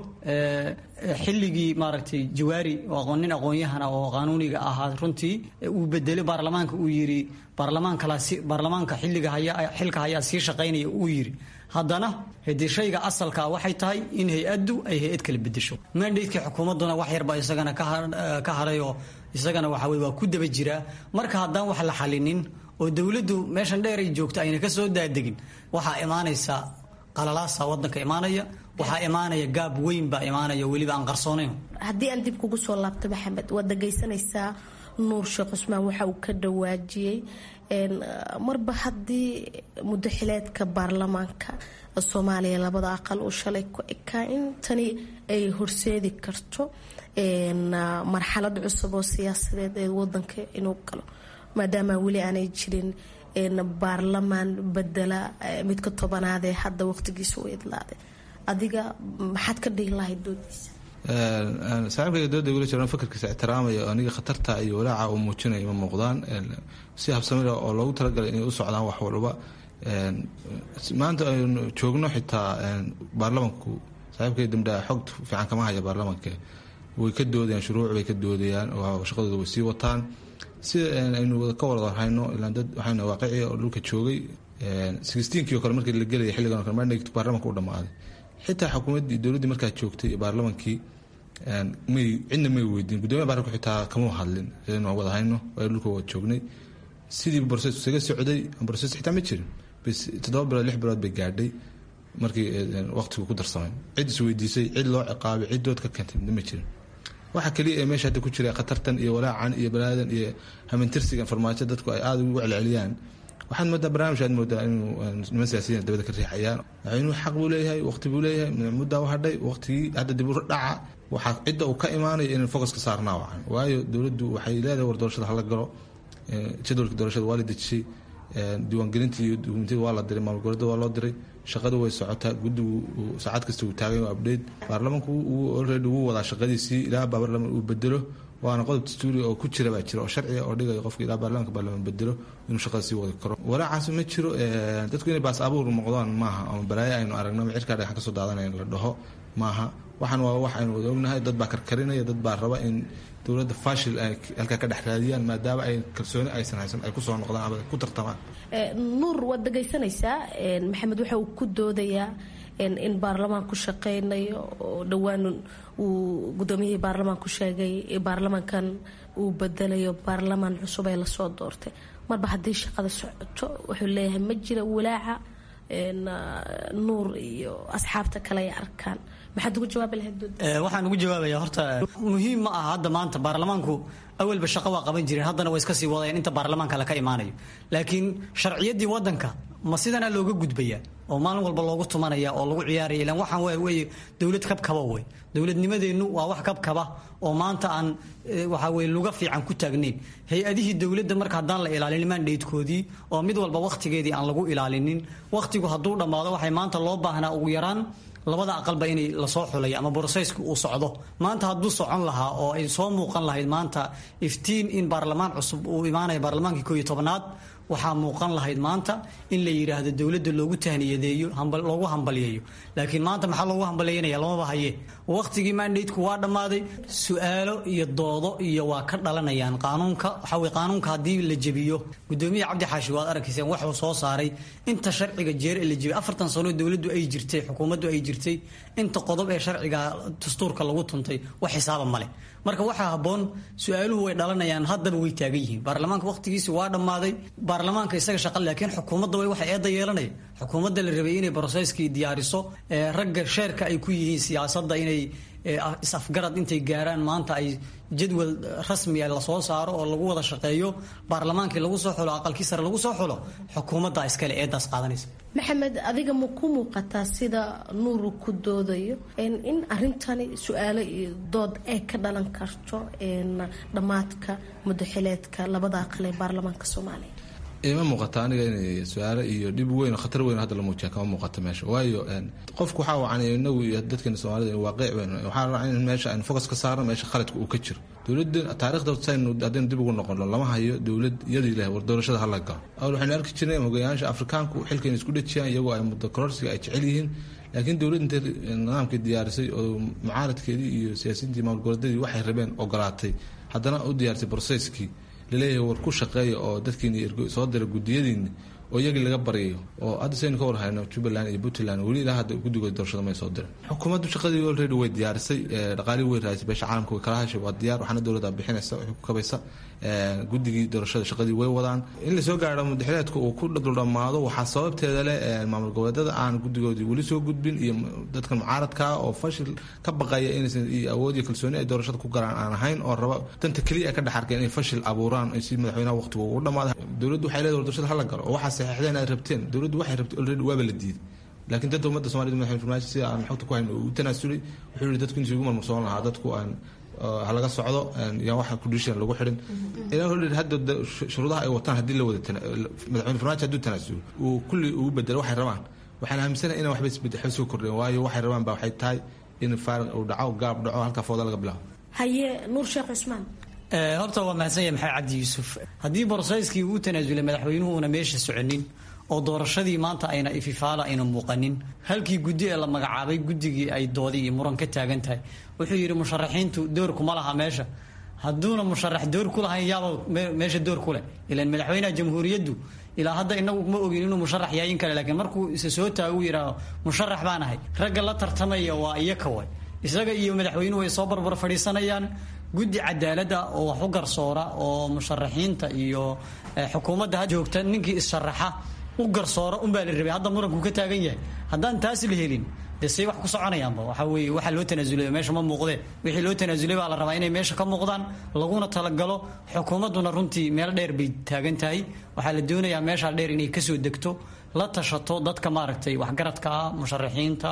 xilligii maaragtay jawaari oo nin aqoon-yahana oo qanuuniga ahaa runtii uu bedelay baarlamaanka uu yidhi baarlamaankalaasi baarlamaanka xilliga haya xilka hayaa sii shaqaynaya uu yidhi haddana hadii shayga asalkaa waxay tahay in hay-addu ay hay-ad kala bedesho mandatekii xukuumadduna wax yarba isagana ka harayoo isagana waxa weye waa ku daba jiraa marka haddaan wax la xalinin oo dowladdu meeshan dheer ay joogto ayna ka soo daadegin waxaa imaanaysa qalalaasa wadanka imaanaya waxaa imaanaya gaab weyn baa imaanaya weliba aan qarsoonayn haddii aan dib kugu soo laabto maxamed waad dhagaysanaysaa nuur sheekh cusmaan waxa uu ka dhawaajiyey marba haddii mudaxileedka baarlamaanka soomaaliya labada aqal uu shalay ku ekaa in tani ay horseedi karto marxalad cusub oo siyaasadeed ee wadanka inuu galo maadaama weli aanay jirin baarlamaan bedela midka tobanaad ee hadda waqtigiisa u idlaaday adiga maxaad ka dhihi lahayd doodiisa saaxiibkayga dooda gula jiraan fakarkiisa ixtiraamaya oo aniga khatarta iyo walaaca uu muujinaya ma muuqdaan si habsamida oo loogu talagalay inay u socdaan wax walba maanta aynu joogno xitaa baarlamanku saaxiibkay damdhaa xog fiican kama haya baarlamanka way ka doodayaan shuruuc bay ka doodayaan oo shaqadooda way sii wataan sida aynu ka wada warhayno ilaan dad waxayna waaqici oo dhulka joogay sixteenkii oo kale markii la gelaya xilligan oo kale mandate baarlamanka u dhammaaday xitaa xukuumaddii dowladdii markaa joogtay iyo baarlamankii may cidna may weydiin guddoomiya baarlamanku xitaa kama hadlin aynu wada hayno aynu dhulka wada joognay sidii borses isaga socday borses xitaa ma jirin bs toddoba bilood lix bilood bay gaadhay markii waqtigu ku darsamay cid isweydiisay cid loo ciqaabay cid dood ka keentay ma jirin waxa kaliya ee meesha hadda ku jira khatartan iyo walaacan iyo balaadan iyo hamintirsigan farmaajo dadku ay aada ugu celceliyaan waxaad moodaa barnaamij aad moodaa inuu niman siyaasiyiin dabada ka riixayaan inuu xaq buu leeyahay waqti buu leeyahay muddaa u hadhay waqtigii hadda dib u dhaca waxaa cidda uu ka imaanaya inaan focus ka saarnaa wacan waayo dowladdu waxay leedahay war doorashada hala galo jadwalka doorashada waa la dejisay diiwaangelinta iyo dukumentiyada waa la diray maamul goboleeda waa loo diray shaqadu way socotaa guddigu saacad kasta uu taagan yahay update baarlamanku uu already wuu wadaa shaqadiisii ilaa baarlaman uu bedelo waana qodob dastuuri oo ku jira baa jira oo sharciga oo dhigaya qofka ilaa baarlamanka baarlaman bedelo inuu shaqada sii wadi karo walaacaas ma jiro dadku inay baas abuur noqdaan maaha ama balaayo aynu aragno ama cirkaa dhagaxan kasoo daadanayn la dhaho maaha waxaan waa wax aynu wada ognahay dad baa karkarinaya dad baa raba in dowladda fashil ay halkaa ka dhex raadiyaan maadaama ay kalsooni aysan haysan ay kusoo noqdaan ama ku tartamaan nuur waad dhagaysanaysaa maxamed waxa uu ku doodayaa in baarlamaanku shaqeynayo oo dhowaan uu gudoomiyihii baarlamaanku sheegay baarlamaankan uu bedelayo baarlamaan cusub ee lasoo doortay marba haddii shaqada socoto wuxuu leeyahay ma jira walaaca nuur iyo asxaabta kale ay arkaan maxaad ugu jawaabi lahayd waxaan ugu jawaabaya horta muhiim ma aha hadda maanta baarlamaanku awalba shaqo waa qaban jireen haddana way iska sii wadayaan inta baarlamaanka le ka imaanayo laakiin sharciyaddii wadanka ma sidanaa looga gudbaya oo maalin walba loogu tumanaya oo lagu ciyaaraya ilaan waxaan waa weye dowlad kabkaba wey dowladnimadeennu waa wax kabkaba oo maanta aan waxaa weye luga fiican ku taagnayn hay-adihii dowladda marka haddaan la ilaalin mandhatekoodii oo mid walba wakhtigeedii aan lagu ilaalinin wakhtigu hadduu dhammaado waxay maanta loo baahnaa ugu yaraan labada aqalba inay lasoo xulay ama brosesku uu socdo maanta hadduu socon lahaa oo ay soo muuqan lahayd maanta iftiin in baarlamaan cusub uu imaanaya baarlamaankii kooiyo tobnaad waxaa muuqan lahayd maanta in la yidhaahdo dowladda loogu tahniyadeeyo loogu hambalyeeyo laakiin maanta maxaa loogu hambalyeynaya lamaba haye wakhtigii mandateku waa dhammaaday su-aalo iyo doodo iyo waa ka dhalanayaan qaanuunka waxaa qaanuunka haddii la jebiyo gudoomiya cabdi xaashi waad arkayseen waxuu soo saaray inta sharciga jeer ee la jebiyay afartan sano dowladdu ay jirtay xukuumaddu ay jirtay inta qodob ee sharciga dastuurka lagu tuntay wax xisaaba male marka waxaa habboon su-aaluhu way dhalanayaan haddaba way taagan yihiin baarlamaanka wakhtigiisi waa dhammaaday baarlamaanka isaga shaqa laakiin xukuumadda way waxa eedda yeelanaya xukuumadda la rabay inay broseskii diyaariso ragga sheerka ay ku yihiin siyaasadda inay is-afgarad intay gaaraan maanta ay jadwal rasmiya lasoo saaro oo lagu wada shaqeeyo baarlamaankii lagu soo xulo aqalkii sare lagu soo xulo xukuumadda iskale eedaas qaadanaysa maxamed adiga ma ku muuqataa sida nuuru ku doodayo in arintani su-aalo iyo dood ay ka dhalan karto dhammaadka mudaxileedka labada aqal ee baarlamaanka soomaaliya ima muuqata aniga inay su-aalo iyo dhib weyn oo khatar weyn hadda la muujiya kama muuqato meesha waayo qofku waxaa wacan inagu iyo dadkeena soomaalida waaqic weyn waxaa rabaa in meesha aynu focus ka saarno meesha khaladka uu ka jiro dowladda taarikhda saynu haddaynu dib ugu noqono lama hayo dowlad iyadii leh war doorashada hala galo awal waxaynu arki jirnay hogayaasha afrikaanku xilkayna isku dhejiyaan iyagoo ay muddo kororsiga ay jecel yihiin laakiin dowladd intay nidaamkii diyaarisay oo mucaaradkeedii iyo siyaasiyiintii maamul goboleedyadii waxay rabeen ogolaatay haddana u diyaarisay broseskii laleeyahay war ku shaqeeya oo dadkiini soo dira gudiyadiini oo iyagii laga baryayo oo hadda saynu ka warhayno jubbaland iyo puntland weli ilaa hadda guddigooda doorashada may soo dirin xukuumaddu shaqadii already way diyaarisay dhaqaalihii way raadisay beesha caalamka way kala hashay waa diyaar waxaana dowladda bixinaysa waxay ku kabaysa guddigii doorashada shaqadii way wadaan in lasoo gaaro mudaxileedka uu ku dhuldhammaado waxaa sababteeda leh maamul goboleedada aan guddigoodii weli soo gudbin iyo dadkan mucaaradka oo fashil ka baqaya inaysan iyo awood iyo kalsooni ay doorashada ku galaan aan ahayn oo raba danta keliya ka dhex arkeen inay fashil abuuraan si madaxweynaha waqtigu ugu dhamaado dowladdu waxay leedahay doorashada hala galo oo waxaa saxiixdeen aad rabteen dowladdu waxay rabtay already waaba la diiday laakiin dadka ummadda somalida madaxweyne farmaajo sida aan xogta ku hayno uu tanaasulay wuxuu yihi dadku intii ugu marmarsoon lahaa dadku aan halaga socdo yaan waxa condition lagu xidhin ilaa hol hadda shuruudaha ay wataan haddii la wada madaxweyne farmaajo hadduu tanaasulo uu kulli ugu bedelo waxay rabaan waxaan aaminsanahay inaan waxba isbedel waxba soo kordhin waayo waxay rabaan baa waxay tahay in faariq uu dhaco gaab dhaco halkaa fooda laga bilaabo haye nuur sheekh cusmaan horta waa mahadsan yahay maxamed cabdi yuusuf haddii borosayskii uu tanaasulay madaxweynuhu una meesha soconin oo doorashadii maanta ayna ififaala ayna muuqanin halkii guddi ee la magacaabay guddigii ay doodi iyo muran ka taagan tahay wuxuu yidhi musharaxiintu door kuma laha meesha hadduuna musharax door ku lahayn yaaba meesha door ku leh ilaan madaxweynaha jamhuuriyaddu ilaa hadda inagu ma ogin inuu musharax yahay in kale laakiin markuu isa soo taago uu yidhaaho musharax baan ahay ragga la tartamaya waa iyo kawa isaga iyo madaxweynuhu way soo barbar fadhiisanayaan guddi cadaaladda oo wax u garsoora oo musharaxiinta iyo xukuumadda ha joogta ninkii is-sharaxa u garsoora unbaa la rabay hadda muranku ka taagan yahay haddaan taas la helin dee say wax ku soconayaanba waxa weeye waxaa loo tanaasulay meesha ma muuqdee wixii loo tanaasulay baa la rabaa inay meesha ka muuqdaan laguna talagalo xukuumadduna runtii meel dheer bay taagan tahay waxaa la doonayaa meeshaa dheer inay kasoo degto la tashato dadka maaragtay waxgaradka ah musharaxiinta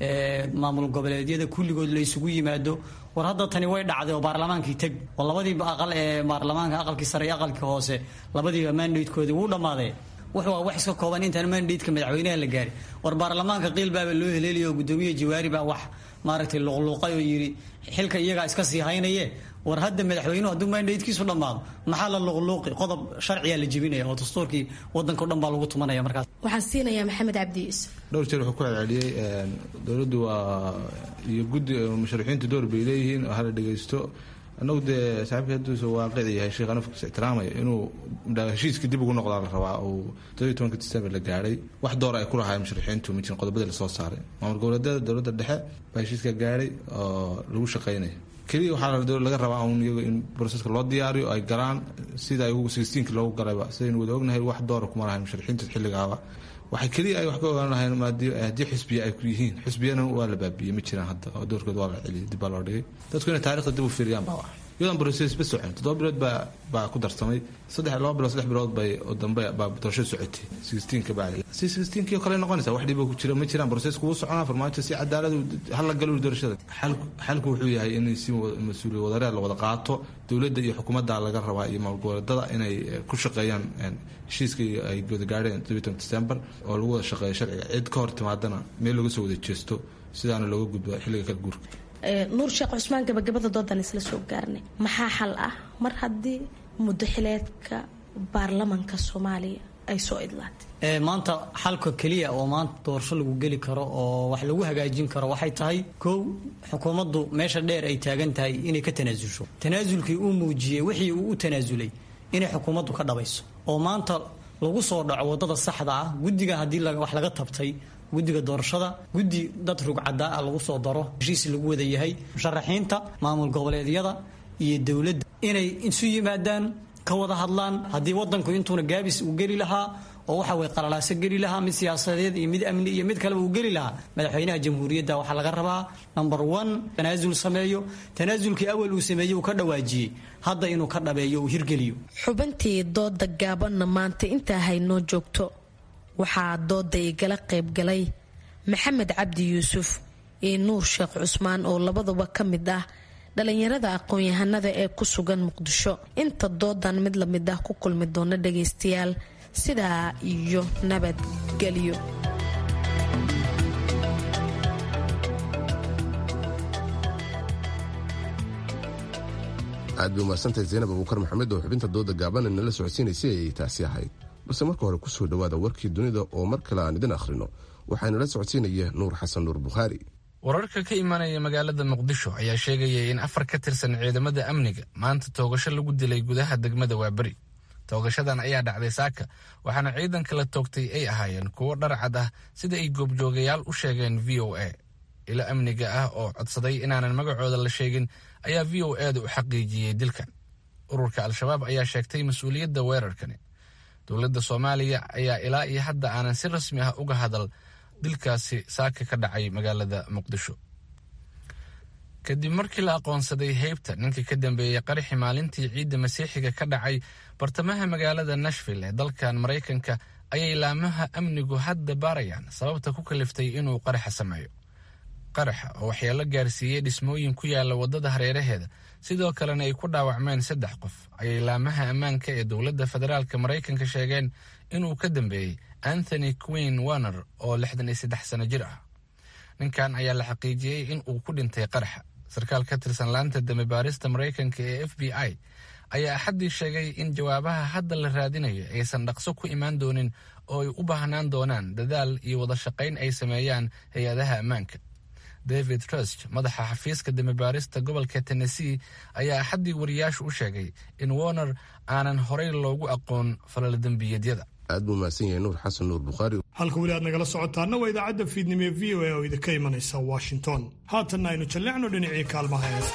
maamul goboleedyada kulligood la isugu yimaado war hadda tani way dhacday oo baarlamaankii teg oo labadii aqal ee baarlamaanka aqalkii sare iyo aqalkii hoose labadiiba mandatekoodii wuu dhammaaday wuxuu waa wax iska kooban intaan mandateka madaxweynaha la gaari war baarlamaanka qiil baaba loo heleelaya oo gudoomiye jawaari baa wax maaragtay luqluuqay oo yidhi xilka iyagaa iska sii haynaye war hadda madaxweynuhu hadduu mandatekiisu dhammaado maxaa la luqluuqi qodob sharciyaa la jebinaya oo dastuurkii wadanka o dhan baa lagu tumanaya markaas waxaan siinayaa maxamed cabdi yuusuf dhowr jeer wuxuu ku celceliyey dowladdu waa iyo guddi musharaxiintu door bay leeyihiin oo hala dhegeysto annagu dee saaxiibka hadduusa waaqici yahay sheekh anafkiisa ixtiraamaya inuu heshiiska dib ugu noqdaa la rabaa uu todobiyo tobanka december la gaadhay wax door ay ku lahaayeen musharaxiintu ma jirin qodobadii lasoo saaray maamul goboleedyada dowladda dhexe baa heshiiska gaadhay oo lagu shaqaynaya keliya waxaa laga rabaa un iyagu in broseska loo diyaariyo ay galaan sida ay sixteenki loogu galayba sidaynu wada ognahay wax doora kuma lahayn musharaxiinta xilligaaba waxay keliya ay wax ka ogaan lahayn haddii xusbiya ay yihiin xusbiyana waa la baabiyey ma jiraan hadda oo doorkood waa la celiyay dib baa loo dhigay dadku inay taarikhda dib u fiiriyaan baa wax iyadan broses ba socon toddoba bilood baa baa ku darsamay saddex laba bilood saddex bilood bay oo dambe baa doorashada socotay sixteenka bacdi si sixteenkii oo kale noqonaysa wax dhiba ku jira ma jiraan brosesku wuu soconaa farmaajo si cadaalad hala galo doorashada xalku wuxuu yahay in si mas-uuliya wadareed la wada qaato dowladda iyo xukuumadda laga rabaa iyo maalgoboleedada inay ku shaqeeyaan heshiiskii ay wada gaadheen todobiyo december oo lagu wada shaqeeyo sharciga cid ka hor timaadana meel laga soo wada jeesto sidaana looga gudbo xilliga kala guurka nuur sheekh cusmaan gabagabada doodan isla soo gaarnay maxaa xal ah mar haddii muddo xileedka baarlamanka soomaaliya ay soo idlaatay maanta xalka keliya oo maanta doorasho lagu geli karo oo wax lagu hagaajin karo waxay tahay kow xukuumaddu meesha dheer ay taagan tahay inay ka tanaasulsho tanaasulkii uu muujiyey wixii uu u tanaasulay inay xukuumaddu ka dhabayso oo maanta lagu soo dhaco wadada saxda ah guddiga haddii wax laga tabtay guddiga doorashada guddi dad rugcadaa ah lagu soo daro heshiis lagu wada yahay musharaxiinta maamul goboleedyada iyo dowladda inay isu yimaadaan ka wada hadlaan haddii wadanku intuuna gaabis uu geli lahaa oo waxa way qalalaaso geli lahaa mid siyaasadeed iyo mid amni iyo mid kaleba uu geli lahaa madaxweynaha jamhuuriyadda waxaa laga rabaa number one tanaasul sameeyo tanaasulkii awal uu sameeyey uu ka dhawaajiyey hadda inuu ka dhabeeyo uu hirgeliyo xubintii dooda gaabanna maanta intaa haynoo joogto waxaa dooda igala qaybgalay maxamed cabdi yuusuf iyo nuur sheekh cusmaan oo labaduba ka mid ah dhalinyarada aqoon-yahanada ee ku sugan muqdisho inta doodan mid lamid ah ku kulmi doona dhagaystayaal sidaa iyo nabadgelyo aad bay umahadsantahay zaynab abuukar maxamed oo xubinta dooda gaaban nala socodsiinaysay ayay taasi ahayd balse marka hore kusoo dhawaada warkii dunida oo mar kale aan idin akhrino waxaanala socodsiinaya nuur xasan nuur bukhaari wararka ka imaanaya magaalada muqdisho ayaa sheegaya in afar ka tirsan ciidamada amniga maanta toogasho lagu dilay gudaha degmada waaberi toogashadan ayaa dhacday saaka waxaana ciidanka la toogtay ay ahaayeen kuwo dharcad ah sida ay goobjoogayaal u sheegeen v o a ilo amniga ah oo codsaday inaanan magacooda la sheegin ayaa v o eeda u xaqiijiyey dilkan ururka al-shabaab ayaa sheegtay mas-uuliyadda weerarkani dowladda soomaaliya ayaa ilaa iyo hadda aanan si rasmi ah uga hadal dilkaasi saaka ka dhacay magaalada muqdisho kadib markii la aqoonsaday heybta ninkii ka dambeeyey qaraxi maalintii ciidda masiixiga ka dhacay bartamaha magaalada nashville ee dalkan maraykanka ayay laamaha amnigu hadda baarayaan sababta ku kaliftay inuu qaraxa sameeyo qaraxa oo waxyeelo gaarsiiyey dhismooyin ku yaala waddada hareeraheeda sidoo kalena ay ku dhaawacmeen saddex qof ayay laamaha ammaanka ee dowladda federaalk maraykanka sheegeen inuu ka dambeeyey anthony queen warner oo lixdan iyo saddex sano jir ah ninkan ayaa la xaqiijiyey in uu ku dhintay qaraxa sarkaal ka tirsan laanta dambe baarista maraykanka ee f b i ayaa axaddii sheegay in jawaabaha hadda la raadinayo aysan dhaqso ku imaan doonin oo ay u baahnaan doonaan dadaal iyo wada shaqayn ay sameeyaan hay-adaha ammaanka david trust madaxa xafiiska dambebaarista gobolka tennessee ayaa axaddii wariyaashu u sheegay in warner aanan horey loogu aqoon falalodembiyeedyada aad buu mahadsan yahay nuur xasan nuur bukhaari halka weli aad nagala socotaana waa idaacadda fiidnimo ee v o a oo idinka imanaysa washington haatanna aynu jalleecno dhinacii kaalmaha heesa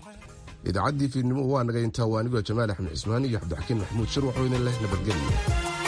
idaacaddii fiidnimo waa naga intaa waa anigoo jamaal axmed cismaan iyo cabdixakiin maxamuud shir waxuu idin leh nabadgelyo